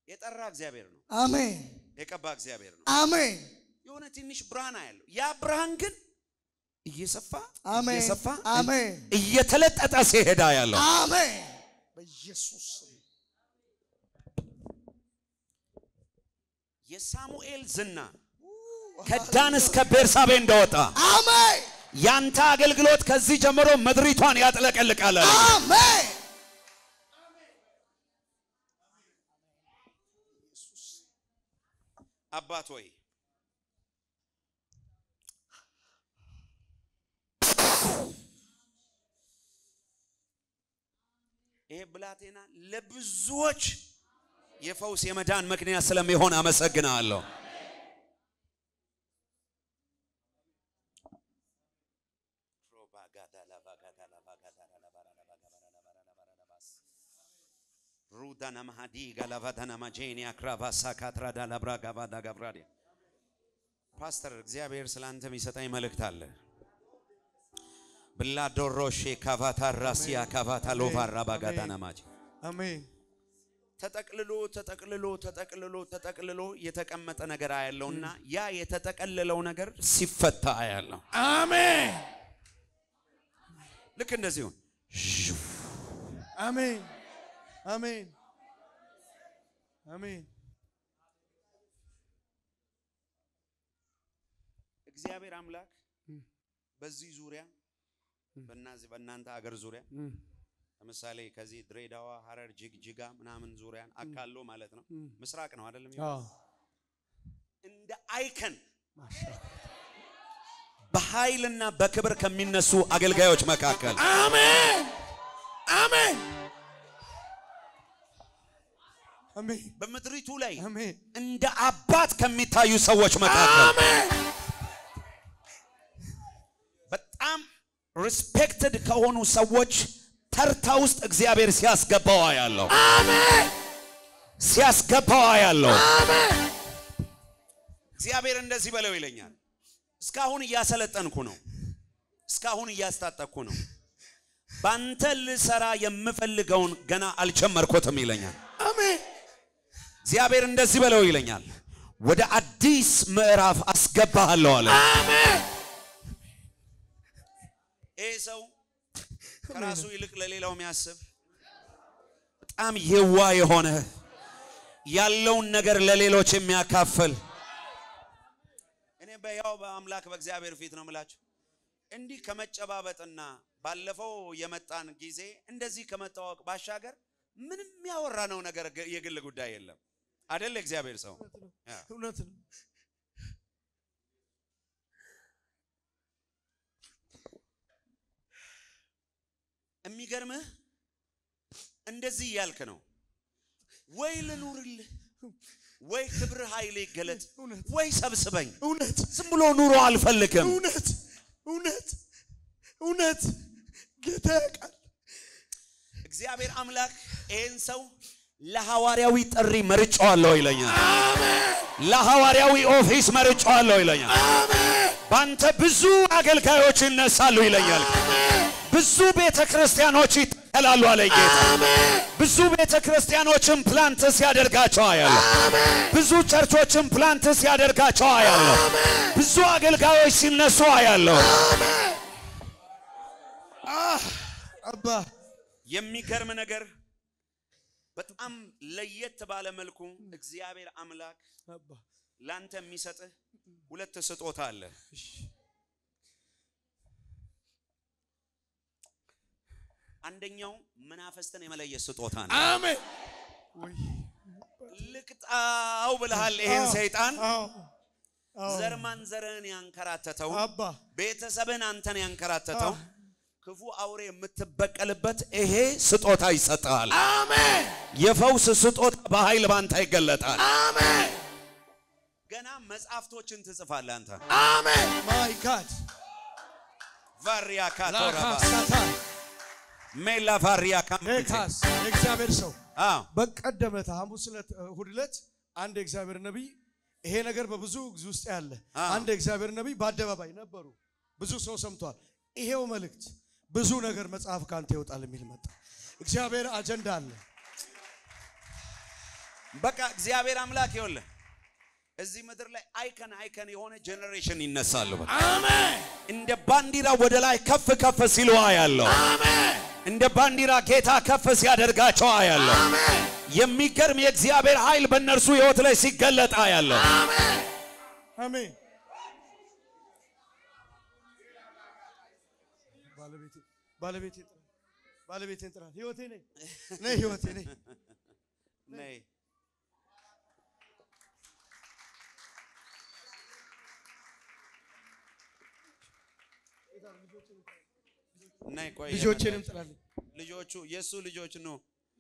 Speaker 1: የጠራ እግዚአብሔር ነው።
Speaker 6: አሜን
Speaker 1: የቀባ እግዚአብሔር ነው።
Speaker 6: አሜን
Speaker 1: የሆነ ትንሽ ብርሃን ያለው ያ ብርሃን ግን እየሰፋ
Speaker 6: አሜን
Speaker 1: እየሰፋ
Speaker 6: አሜን
Speaker 1: እየተለጠጠ ሲሄዳ ያለው
Speaker 6: አሜን በኢየሱስ ስም
Speaker 1: የሳሙኤል ዝና ከዳን እስከ ቤርሳቤ እንደወጣ
Speaker 6: አሜን
Speaker 1: ያንተ አገልግሎት ከዚህ ጀምሮ ምድሪቷን ያጥለቀልቃል። አለ።
Speaker 6: አሜን
Speaker 1: አባት ሆይ ይሄ ብላቴና ለብዙዎች የፈውስ የመዳን ምክንያት ስለሚሆን አመሰግናለሁ። ሩዳና ማሃዲ ጋላቫዳና ማጄኒ አክራቫሳ ካትራዳ ላብራ ጋቫዳ ጋብራዲ ፓስተር እግዚአብሔር ስለ አንተ የሚሰጠኝ መልእክት አለ። ብላዶሮሼ ካቫታ ራሲያ ካቫታ ሎቫራ ባጋዳና ማጄ
Speaker 6: አሜን
Speaker 1: ተጠቅልሎ ተጠቅልሎ ተጠቅልሎ ተጠቅልሎ የተቀመጠ ነገር አያለውና ያ የተጠቀለለው ነገር ሲፈታ አያለው።
Speaker 6: አሜን
Speaker 1: ልክ እንደዚሁ
Speaker 6: አሜን አሜን አሜን
Speaker 1: እግዚአብሔር አምላክ በዚህ ዙሪያ በእናዚህ በእናንተ አገር ዙሪያ ለምሳሌ ከዚህ ድሬዳዋ፣ ሀረር፣ ጅግጅጋ ምናምን ዙሪያን አካሎ ማለት ነው። ምስራቅ ነው አይደለም? እንደ አይከን በኃይልና በክብር ከሚነሱ አገልጋዮች መካከል
Speaker 6: አሜን አሜን አሜን
Speaker 1: በምድሪቱ ላይ
Speaker 6: አሜን
Speaker 1: እንደ አባት ከሚታዩ ሰዎች መካከል በጣም ሪስፔክትድ ከሆኑ ሰዎች ተርታ ውስጥ እግዚአብሔር ሲያስገባው ያለው ሲያስገባው ያለው እግዚአብሔር እንደዚህ በለው ይለኛል። እስካሁን እያሰለጠንኩ ነው። እስካሁን እያስታጠቅኩ ነው። ባንተ ልሰራ የምፈልገውን ገና አልጀመርኩትም ይለኛል።
Speaker 6: አሜን
Speaker 1: እግዚአብሔር እንደዚህ በለው ይለኛል። ወደ አዲስ ምዕራፍ አስገባሃለሁ አለ። ይህ ሰው ከራሱ ይልቅ ለሌላው የሚያስብ በጣም የዋ የሆነ ያለውን ነገር ለሌሎች የሚያካፍል እኔ በያው በአምላክ በእግዚአብሔር ፊት ነው የምላችሁ። እንዲህ ከመጨባበጥና ባለፈው የመጣን ጊዜ እንደዚህ ከመታወቅ ባሻገር ምንም ያወራነው ነገር የግል ጉዳይ የለም። አደለ እግዚአብሔር ሰው
Speaker 6: እውነት ነው
Speaker 1: የሚገርምህ እንደዚህ እያልክ ነው ወይ ልኑርልህ ወይ ክብር ኃይል ይገለጥ ወይ ሰብስበኝ
Speaker 6: እውነት
Speaker 1: ዝም ብሎ ኑሮ አልፈልግም
Speaker 6: እውነት እውነት እውነት ጌታ ያውቃል
Speaker 1: እግዚአብሔር አምላክ ይህን ሰው ለሐዋርያዊ ጥሪ መርጫዋለሁ ይለኛል ለሐዋርያዊ ኦፊስ መርጫዋለሁ ይለኛል ባንተ ብዙ አገልጋዮች ይነሳሉ ይለኛል ብዙ ቤተ ክርስቲያኖች ይተከላሉ አለ ጌታ ብዙ ቤተ ክርስቲያኖችን ፕላንት ሲያደርጋቸው አያለሁ ብዙ ቸርቾችን ፕላንት ሲያደርጋቸው አያለሁ ብዙ አገልጋዮች ሲነሱ አያለሁ
Speaker 6: አባ
Speaker 1: የሚገርም ነገር በጣም ለየት ባለ መልኩ እግዚአብሔር አምላክ
Speaker 6: አባ
Speaker 1: ላንተ የሚሰጥህ ሁለት ስጦታ አለ አንደኛው መናፈስትን የመለየት ስጦታ ነው
Speaker 6: አሜን
Speaker 1: ልቅጣው ብልሃል ይሄን ሰይጣን
Speaker 6: አዎ አዎ
Speaker 1: ዘር ማንዘርህን ያንከራተተው
Speaker 6: አባ
Speaker 1: ቤተሰብን አንተን ያንከራተተው ክፉ አውሬ የምትበቀልበት ይሄ ስጦታ ይሰጥሃል።
Speaker 6: አሜን
Speaker 1: የፈውስ ስጦታ በኃይል ባንተ ይገለጣል።
Speaker 6: አሜን
Speaker 1: ገና መጽሐፍቶችን ትጽፋለህ አንተ።
Speaker 6: አሜን ማይ ጋድ
Speaker 1: ቫሪያ ካቶራባ
Speaker 6: ላካሳታ
Speaker 1: ሜላ ቫሪያ ካምፒቴ
Speaker 6: ሌካስ የእግዚአብሔር ሰው
Speaker 1: አዎ
Speaker 6: በቀደመታ ሐሙስ ዕለት እሑድ ዕለት አንድ የእግዚአብሔር ነቢይ ይሄ ነገር በብዙ ጊዜ ውስጥ ያለ
Speaker 1: አዎ።
Speaker 6: አንድ የእግዚአብሔር ነቢይ በአደባባይ ነበሩ። ብዙ ሰው ሰምቷል። ይሄው መልእክት ብዙ ነገር መጽሐፍ ካንተ ይወጣል የሚል መጣ። እግዚአብሔር አጀንዳ አለ።
Speaker 1: በቃ እግዚአብሔር አምላክ ይኸውልህ እዚህ ምድር ላይ አይከን አይከን የሆነ ጄኔሬሽን ይነሳሉ። በቃ
Speaker 8: አሜን
Speaker 1: እንደ ባንዲራ ወደ ላይ ከፍ ከፍ ሲሉ አያለሁ።
Speaker 8: አሜን
Speaker 1: እንደ ባንዲራ ጌታ ከፍ ሲያደርጋቸው አያለሁ።
Speaker 8: አሜን
Speaker 1: የሚገርም የእግዚአብሔር ኃይል በእነርሱ ሕይወት ላይ ሲገለጥ አያለሁ።
Speaker 8: አሜን
Speaker 6: አሜን። ባለቤቴ ባለቤቴ ጥራ ባለቤቴን ጥራ። ህይወቴ ነኝ ነይ ህይወቴ ነኝ።
Speaker 1: ነይ ነይ ቆይ
Speaker 6: ልጆቼንም
Speaker 1: የመጣች-
Speaker 6: ጥራልኝ።
Speaker 1: ልጆቹ የእሱ ልጆች ነው።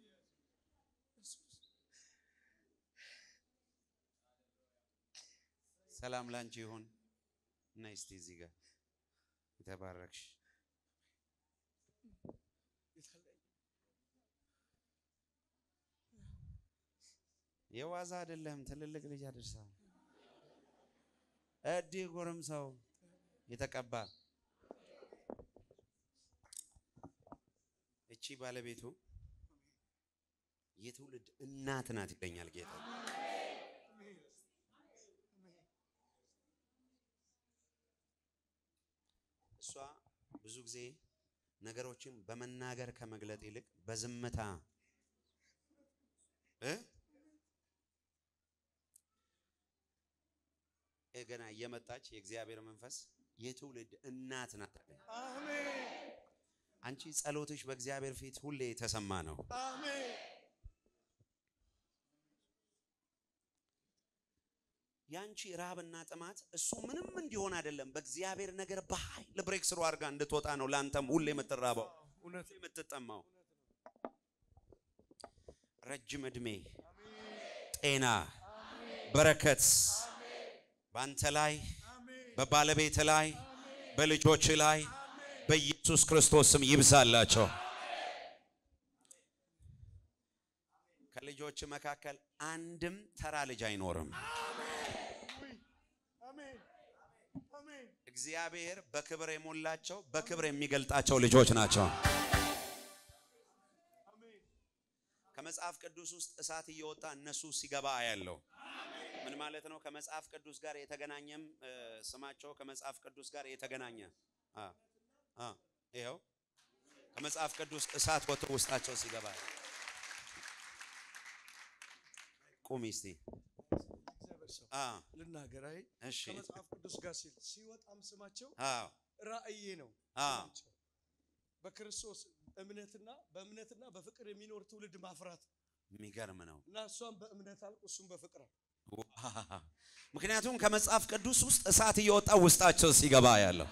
Speaker 1: ሰላም ላንቺ ይሁን። ነይ እስቲ እዚህ ጋር የተባረክሽ የዋዛ አይደለም። ትልልቅ ልጅ አድርሰው እዲ ጎረምሳው የተቀባ እቺ ባለቤቱ የትውልድ እናት ናት ይለኛል ጌታ። እሷ ብዙ ጊዜ ነገሮችን በመናገር ከመግለጥ ይልቅ በዝምታ እ እ ገና እየመጣች የእግዚአብሔር መንፈስ የትውልድ እናት ናት አለኝ። አንቺ ጸሎትሽ በእግዚአብሔር ፊት ሁሌ የተሰማ ነው። ያንቺ ራብና ጥማት እሱ ምንም እንዲሆን አይደለም። በእግዚአብሔር ነገር በኃይል ብሬክ ስሩ አድርጋ እንድትወጣ ነው። ለአንተም ሁሌ የምትራበው ሁሌ የምትጠማው ረጅም ዕድሜ፣ ጤና፣ በረከት በአንተ ላይ በባለቤት ላይ በልጆች ላይ በኢየሱስ ክርስቶስ ስም ይብዛላቸው። ከልጆች መካከል አንድም ተራ ልጅ አይኖርም። እግዚአብሔር በክብር የሞላቸው በክብር የሚገልጣቸው ልጆች ናቸው። ከመጽሐፍ ቅዱስ ውስጥ እሳት እየወጣ እነሱ ሲገባ አያለው። ምን ማለት ነው? ከመጽሐፍ ቅዱስ ጋር የተገናኘም እ፣ ስማቸው ከመጽሐፍ ቅዱስ ጋር የተገናኘ አ አ ይኸው ከመጽሐፍ ቅዱስ እሳት ወጥቶ ውስጣቸው ሲገባ ቁሚ እስቲ
Speaker 6: እግዚአብሔር ሰው
Speaker 1: አ
Speaker 6: ልናገር። አይ
Speaker 1: እሺ
Speaker 6: ከመጽሐፍ ቅዱስ ጋር ሲል ሲወጣም ስማቸው
Speaker 1: አዎ
Speaker 6: ራእዬ ነው
Speaker 1: አ
Speaker 6: ስማቸው። በክርስቶስ እምነትና በእምነትና በፍቅር የሚኖር ትውልድ ማፍራት
Speaker 1: የሚገርም ነው።
Speaker 6: እና እሷም በእምነት አልቅ እሱም በፍቅር አልቅ።
Speaker 1: ዋው! ምክንያቱም ከመጽሐፍ ቅዱስ ውስጥ እሳት እየወጣ ውስጣቸው ሲገባ ያለው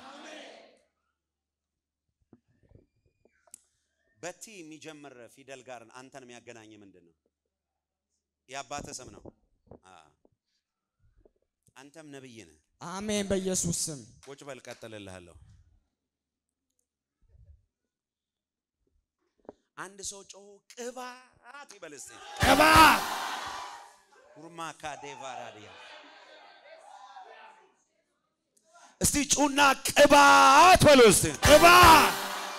Speaker 1: በቲ የሚጀምር ፊደል ጋር አንተን የሚያገናኝ ምንድን ነው? የአባትህ ስም ነው። አ አንተም ነብይ ነህ።
Speaker 9: አሜን። በኢየሱስ ስም
Speaker 1: ቁጭ በል፣ ቀጥልልሃለሁ። አንድ ሰው ጮሁ ቅባት ይበል እስቲ።
Speaker 8: ቅባት
Speaker 1: ሁርማካ ዴቫራዲያ እስቲ ጩና ቅባት በሉ እስቲ።
Speaker 8: ቅባት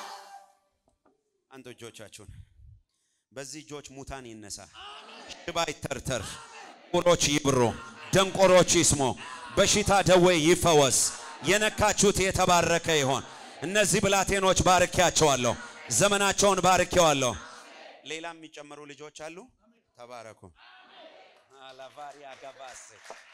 Speaker 1: አንተ እጆቻችሁን በዚህ እጆች ሙታን ይነሳ፣ ሽባ ይተርተር፣ ቁሮች ይብሩ፣ ደንቆሮች ይስሙ፣ በሽታ ደዌ ይፈወስ። የነካችሁት የተባረከ ይሆን። እነዚህ ብላቴኖች ባርኬያቸዋለሁ፣ ዘመናቸውን ባርኬዋለሁ። ሌላም የሚጨመሩ ልጆች አሉ። ተባረኩ። አላቫሪያ ጋባስ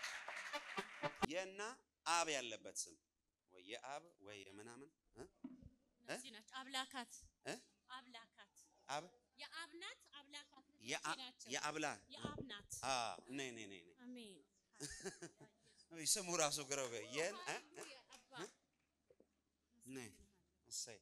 Speaker 1: የና አብ ያለበት ስም ወይ የአብ ወይ የምናምን እ?
Speaker 11: እነዚህ ናቸው አብላካት
Speaker 1: እ?
Speaker 11: አብላካት
Speaker 1: አብ
Speaker 11: የአብ ናት አብላካት
Speaker 1: የአ-
Speaker 11: እነዚህ ናቸው።
Speaker 1: የአብላ
Speaker 11: የአብ ናት
Speaker 1: አ ነይ ነይ ነይ ነይ
Speaker 11: አሜን
Speaker 1: ወይ ስሙ ራሱ ግረው የን እ? እ? እ? ነይ እሰይ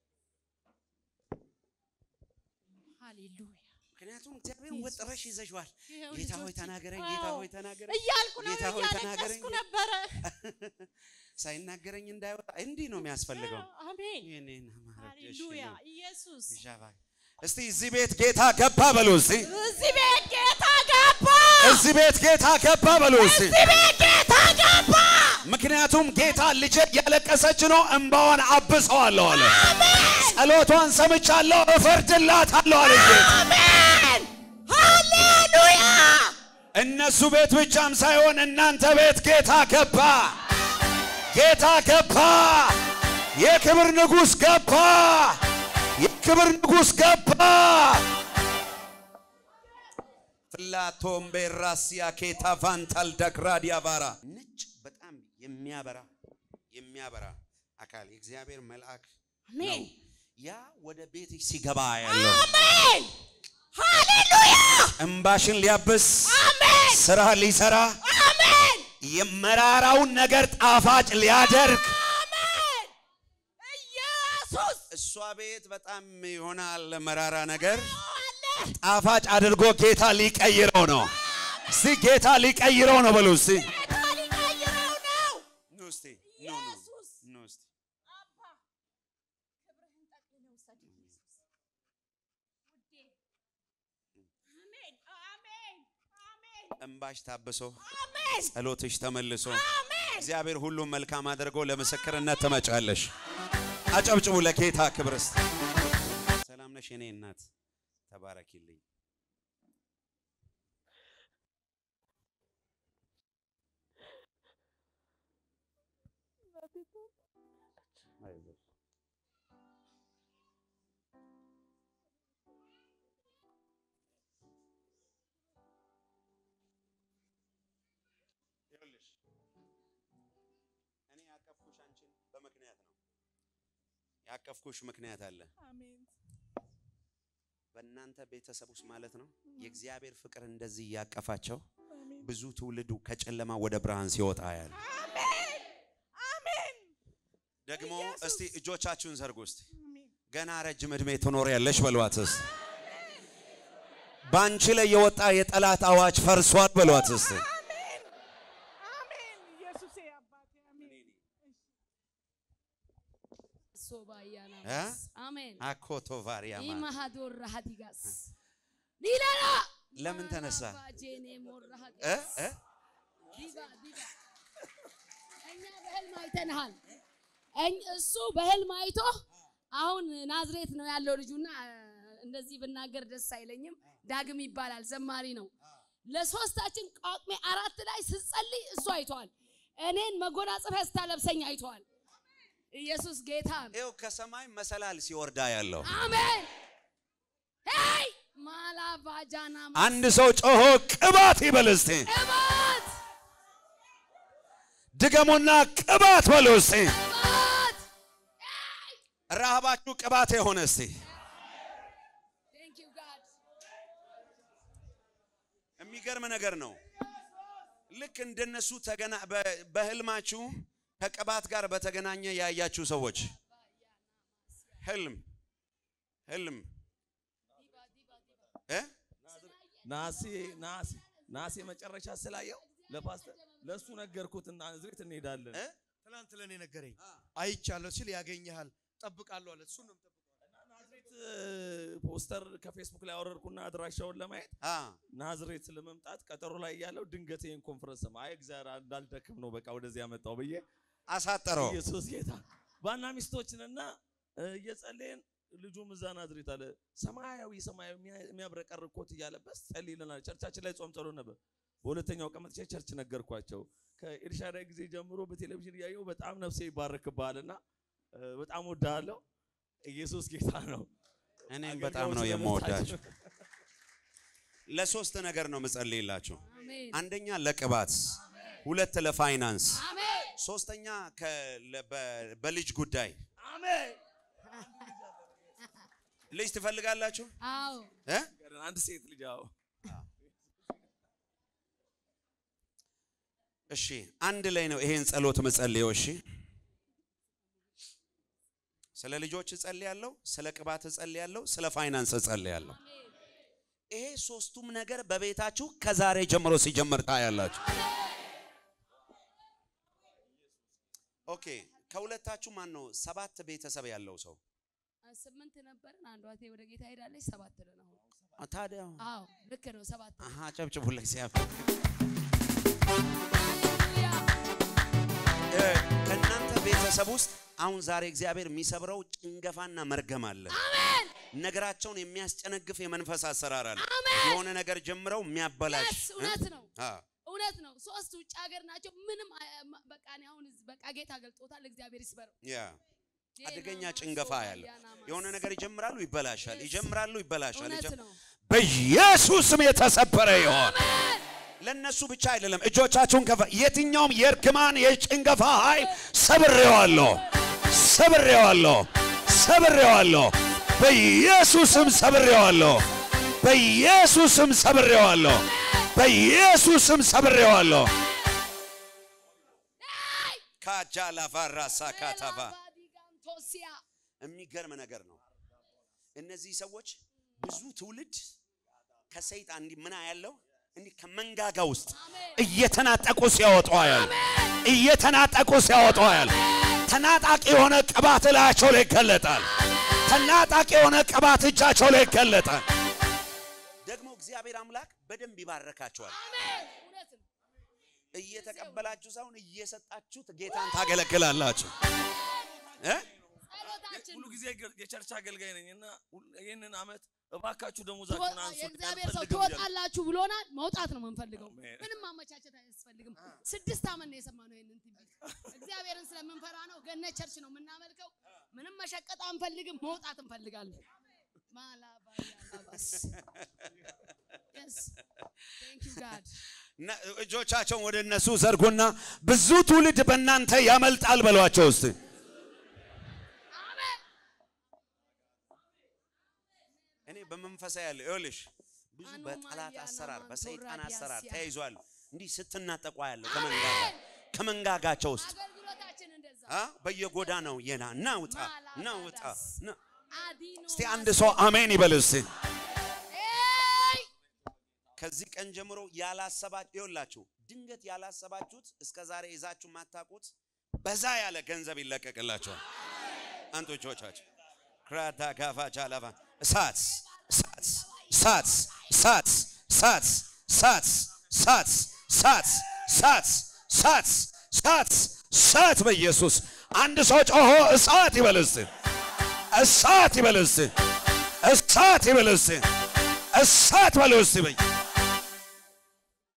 Speaker 11: ሃሌሉያ
Speaker 1: ምክንያቱም እግዚአብሔር ወጥረሽ ይዘሽዋል።
Speaker 11: ይኸው
Speaker 1: ጌታ ሆይ
Speaker 11: ልጆቼ፣
Speaker 1: ተናገረኝ፣
Speaker 11: አዎ፣
Speaker 1: ጌታ ሆይ ተናገረኝ
Speaker 11: እያልኩ ነው
Speaker 1: ጌታ ሆይ ተናገረኝ።
Speaker 11: እያለቀስኩ ነበረ
Speaker 1: ሳይናገረኝ እንዳይወጣ እንዲህ ነው የሚያስፈልገው።
Speaker 11: አሜን
Speaker 1: ይህንን ማድረግ እሺ
Speaker 11: ሃሌሉያ
Speaker 1: ነው።
Speaker 11: ኢየሱስ
Speaker 1: ዣባ እስቲ እዚህ ቤት ጌታ ገባ በሉ እስቲ።
Speaker 11: እዚህ ቤት ጌታ ገባ
Speaker 1: እዚህ ቤት ጌታ ገባ በሉ እስቲ።
Speaker 11: እዚህ ቤት ጌታ ገባ
Speaker 1: ምክንያቱም ጌታ ልጄ እያለቀሰች ነው፣ እንባዋን አብሰዋለሁ አለ። ጸሎቷን ሰምቻለሁ፣ እፈርድላታለሁ አለ ጌታ።
Speaker 11: አሜን ሃሌሉያ
Speaker 1: እነሱ ቤት ብቻም ሳይሆን እናንተ ቤት ጌታ ገባ። ጌታ ገባ። የክብር ንጉሥ ገባ። የክብር ንጉሥ ገባ። ፍላቶም ቤራሲያ ኬታ ቫንታል ዳክራዲያ ባራ ነጭ በጣም የሚያበራ የሚያበራ አካል የእግዚአብሔር መልአክ ነው። ያ ወደ ቤትሽ ሲገባ ያለው
Speaker 11: አሜን ሃሌሉያ
Speaker 1: እምባሽን ሊያብስ
Speaker 11: አሜን
Speaker 1: ስራ ሊሰራ
Speaker 11: አሜን
Speaker 1: የመራራውን ነገር ጣፋጭ ሊያደርግ
Speaker 11: አሜን ኢየሱስ
Speaker 1: እሷ ቤት በጣም ይሆናል መራራ ነገር
Speaker 11: አለ
Speaker 1: ጣፋጭ አድርጎ ጌታ ሊቀይረው ነው። እስቲ ጌታ ሊቀይረው ነው በሉ እስቲ
Speaker 11: ጌታ ሊቀይረው ነው
Speaker 1: ኑ እስቲ ኑ ኑ
Speaker 11: ኢየሱስ
Speaker 1: ኑ እስቲ
Speaker 11: አባ ክብርህን ጠቅልለህ ውሰድ ኢየሱስ ውዴ አሜን አሜን አሜን
Speaker 1: እምባሽ ታብሶ
Speaker 11: አሜን
Speaker 1: ጸሎትሽ ተመልሶ
Speaker 11: አሜን
Speaker 1: እግዚአብሔር ሁሉም መልካም አድርጎ ለምስክርነት ትመጫለሽ። አጨብጭቡ ለጌታ ክብር እስቲ። ሰላም ነሽ የኔ እናት፣ ተባረኪልኝ። አይዞሽ። ይኸውልሽ እኔ ያቀፍኩሽ አንቺን በምክንያት ነው። ያቀፍኩሽ ምክንያት አለ። በእናንተ ቤተሰብ ውስጥ ማለት ነው የእግዚአብሔር ፍቅር እንደዚህ እያቀፋቸው ብዙ ትውልዱ ከጨለማ ወደ ብርሃን ሲወጣ ያለ
Speaker 11: አሜን
Speaker 1: ደግሞ እስቲ እጆቻችሁን ዘርጉ እስቲ ገና ረጅም ዕድሜ ትኖሪያለሽ በሏት እስቲ በአንቺ ላይ የወጣ የጠላት አዋጅ ፈርሷል በሏት እስቲ
Speaker 11: አሜን አሜን ኢየሱስ አባቴ አሜን
Speaker 7: ሶባያና
Speaker 1: እ?
Speaker 7: አሜን
Speaker 1: አኮቶ ቫሪያማ
Speaker 7: ኢማሃዶር ራሃዲጋስ ሊላላ
Speaker 1: ለምን ተነሳ
Speaker 7: ባጄኔ ሞራሃ
Speaker 1: እ? እ?
Speaker 7: ዲባ ዲባ እኛ በህልም አይተንሃል። እኝ- እሱ በህልም አይቶ አሁን ናዝሬት ነው ያለው ልጁና እ፣ እንደዚህ ብናገር ደስ አይለኝም። ዳግም ይባላል ዘማሪ ነው። ለሶስታችን ጳጉሜ አራት ላይ ስጸልይ እሱ አይተዋል። እኔን መጎናጸፊያ ስታለብሰኝ አይተዋል። ኢየሱስ ጌታ ነው።
Speaker 1: ይኸው ከሰማይ መሰላል ሲወርዳ ያለው
Speaker 7: አሜን። ሄይ ማላቫጃና
Speaker 1: አንድ ሰው ጮሆ ቅባት ይበል እስቲ
Speaker 7: ቅባት
Speaker 1: ድገሙና ቅባት በሉ እስቲ
Speaker 7: ቅባት
Speaker 1: ረሃባችሁ ቅባት የሆነ እስቲ
Speaker 7: Thank you God.
Speaker 1: የሚገርም ነገር ነው። ልክ እንደነሱ ተገና በ- በህልማችሁ ከቅባት ጋር በተገናኘ ያያችሁ ሰዎች ህልም ህልም እ?
Speaker 12: ናሴ ናሴ ናሴ መጨረሻ ስላየው ለፓስተር ለእሱ ነገርኩትና ናዝሬት እንሄዳለን።
Speaker 1: እ?
Speaker 6: ትናንት ለእኔ ነገረኝ። አይቻለሁ ሲል ያገኘሃል ጠብቃለሁ አለ። እሱን ነው የምጠብቀው።
Speaker 12: ናዝሬት እ፣ ፖስተር ከፌስቡክ ላይ አወረድኩና አድራሻውን ለማየት
Speaker 1: አ
Speaker 12: ናዝሬት ለመምጣት ቀጠሮ ላይ ያለው ድንገት ይህን ኮንፈረንስ ሰማ። አይ እግዚአብሔር እንዳልደክም ነው በቃ ወደዚህ ያመጣው ብዬ
Speaker 1: አሳጠረው።
Speaker 12: ኢየሱስ ጌታ ባና ሚስቶችንና እ፣ እየጸለይን ልጁም እዛ ናዝሬት አለ ሰማያዊ ሰማያዊ የሚያ- የሚያብረቀርቅ ኮት እያለበስ ጸልይልናል። ቸርቻችን ላይ ጾም ጸሎት ነበር። በሁለተኛው ቀን መጥቼ ቸርች ነገርኳቸው። ከኤልሻዳይ ጊዜ ጀምሮ በቴሌቪዥን እያየው በጣም ነፍሴ ይባረክብሃልና እ፣ በጣም ወድሃለሁ። ኢየሱስ ጌታ ነው።
Speaker 1: እኔም በጣም ነው የምወዳችሁ። ለሶስት ነገር ነው ምጸልይላችሁ።
Speaker 7: አሜን
Speaker 1: አንደኛ ለቅባት፣ ሁለት ለፋይናንስ፣
Speaker 7: አሜን
Speaker 1: ሶስተኛ ከ- ለ- በ- በልጅ ጉዳይ።
Speaker 12: አሜን።
Speaker 1: ልጅ ትፈልጋላችሁ
Speaker 7: አዎ
Speaker 1: እ?
Speaker 12: አንድ ሴት ልጅ አዎ
Speaker 1: እሺ አንድ ላይ ነው ይሄን ጸሎት ምጸልየው። እሺ ስለ ልጆች እጸልያለሁ፣ ስለ ቅባት እጸልያለሁ፣ ስለ ፋይናንስ እጸልያለሁ። ይሄ ሶስቱም ነገር በቤታችሁ ከዛሬ ጀምሮ ሲጀምር ታያላችሁ። ኦኬ ከሁለታችሁ ማን ነው ሰባት ቤተሰብ ያለው ሰው?
Speaker 7: ስምንት ነበርን። አንዷ እህቴ ወደ ጌታ ሄዳለች። ሰባት ነን አሁን።
Speaker 1: አ፣ ታዲያ
Speaker 7: አዎ ልክ ነው። ሰባት ነን።
Speaker 1: አሃ ጨብጭቡ ለእግዚአብሔር።
Speaker 7: ሃሌሉያ
Speaker 1: እ፣ ከእናንተ ቤተሰብ ውስጥ አሁን ዛሬ እግዚአብሔር የሚሰብረው ጭንገፋና መርገም አለ።
Speaker 7: አሜን
Speaker 1: ነገራቸውን የሚያስጨነግፍ የመንፈስ አሰራር አለ። የሆነ ነገር ጀምረው የሚያበላሽ
Speaker 7: Yes፣ እውነት ነው
Speaker 1: አዎ።
Speaker 7: እውነት ነው። ሶስት ውጭ ሀገር ናቸው። ምንም አ- ማ- በቃ እኔ አሁን እዚህ በቃ ጌታ ገልጦታል። እግዚአብሔር ይስበረው።
Speaker 1: ያ አደገኛ ጭንገፋ ያለ የሆነ ነገር ይጀምራሉ፣ ይበላሻል፣ ይጀምራሉ፣ ይበላሻል።
Speaker 7: እውነት
Speaker 1: ይጀም-
Speaker 7: ነው።
Speaker 1: በኢየሱስ ስም የተሰበረ ይሆን። ለነሱ ብቻ አይደለም። እጆቻችሁን ከፈ የትኛውም የእርግማን የጭንገፋ ኃይል ሰብሬዋለሁ፣ ሰብሬዋለሁ፣ ሰብሬዋለሁ። በኢየሱስም ሰብሬዋለሁ፣ በኢየሱስም ሰብሬዋለሁ፣ በኢየሱስም ሰብሬዋለሁ። ካጃላ ቫራሳ ካታባ
Speaker 7: ቶሲያ
Speaker 1: የሚገርም ነገር ነው። እነዚህ ሰዎች ብዙ ትውልድ ከሰይጣን እንዲህ ምን ያለው እንዲህ ከመንጋጋ ውስጥ እየተናጠቁ ሲያወጡ ያል እየተናጠቁ ሲያወጡ ያል ተናጣቂ የሆነ ቅባት እላያቸው ላይ ይገለጣል። ተናጣቂ የሆነ ቅባት እጃቸው ላይ ይገለጣል። ደግሞ እግዚአብሔር አምላክ በደንብ ይባረካቸዋል። እየተቀበላችሁ ሳይሆን እየሰጣችሁት ጌታን ታገለግላላችሁ እ
Speaker 12: ሁሉ ጊዜ ገ- የቸርች አገልጋይ ነኝ እና ሁል- ይህንን አመት እባካችሁ ደሞዛችሁን አንሱት
Speaker 7: የእግዚአብሔር ሰው
Speaker 12: አልፈልግም እያልኩ
Speaker 7: ትወጣላችሁ ብሎናል። መውጣት ነው የምንፈልገው። ምንም ማመቻቸት አያስፈልግም። ስድስት ዓመት ነው የሰማነው ይህንን ትንቢት። እግዚአብሔርን ስለምንፈራ ነው። ገነት ቸርች ነው የምናመልከው። ምንም መሸቀጥ አንፈልግም። መውጣት እንፈልጋለን። ማላባያላባስ Yes. Thank you, God.
Speaker 1: እና እጆቻቸውን ወደ እነሱ ዘርጉና ብዙ ትውልድ በእናንተ ያመልጣል በሏቸው ውስጥ እኔ በመንፈሳዊ ያለ ይኸውልሽ ብዙ በጠላት አሰራር በሰይጣን አሰራር ተያይዟል። እንዲህ ስትናጠቋ ያለው ከመንጋጋ ከመንጋጋቸው ውስጥ
Speaker 7: አገልግሎታችን እንደዛ
Speaker 1: አ በየጎዳናው የና ናውጣ ናውጣ ና
Speaker 7: አዲኖ
Speaker 1: እስቲ አንድ ሰው አሜን ይበል እስቲ። ከዚህ ቀን ጀምሮ ያላሰባችሁ ይኸውላችሁ፣ ድንገት ያላሰባችሁት እስከ ዛሬ ይዛችሁ የማታውቁት በዛ ያለ ገንዘብ ይለቀቅላችኋል። አንቶቻችሁ ክራታ ጋፋ ጃላቫ እሳት እሳት እሳት እሳት እሳት እሳት እሳት እሳት እሳት እሳት እሳት እሳት በኢየሱስ አንድ ሰው ጮሆ እሳት ይበል እስቲ። እሳት ይበል እስቲ። እሳት ይበል እስቲ። እሳት በል እስቲ በይ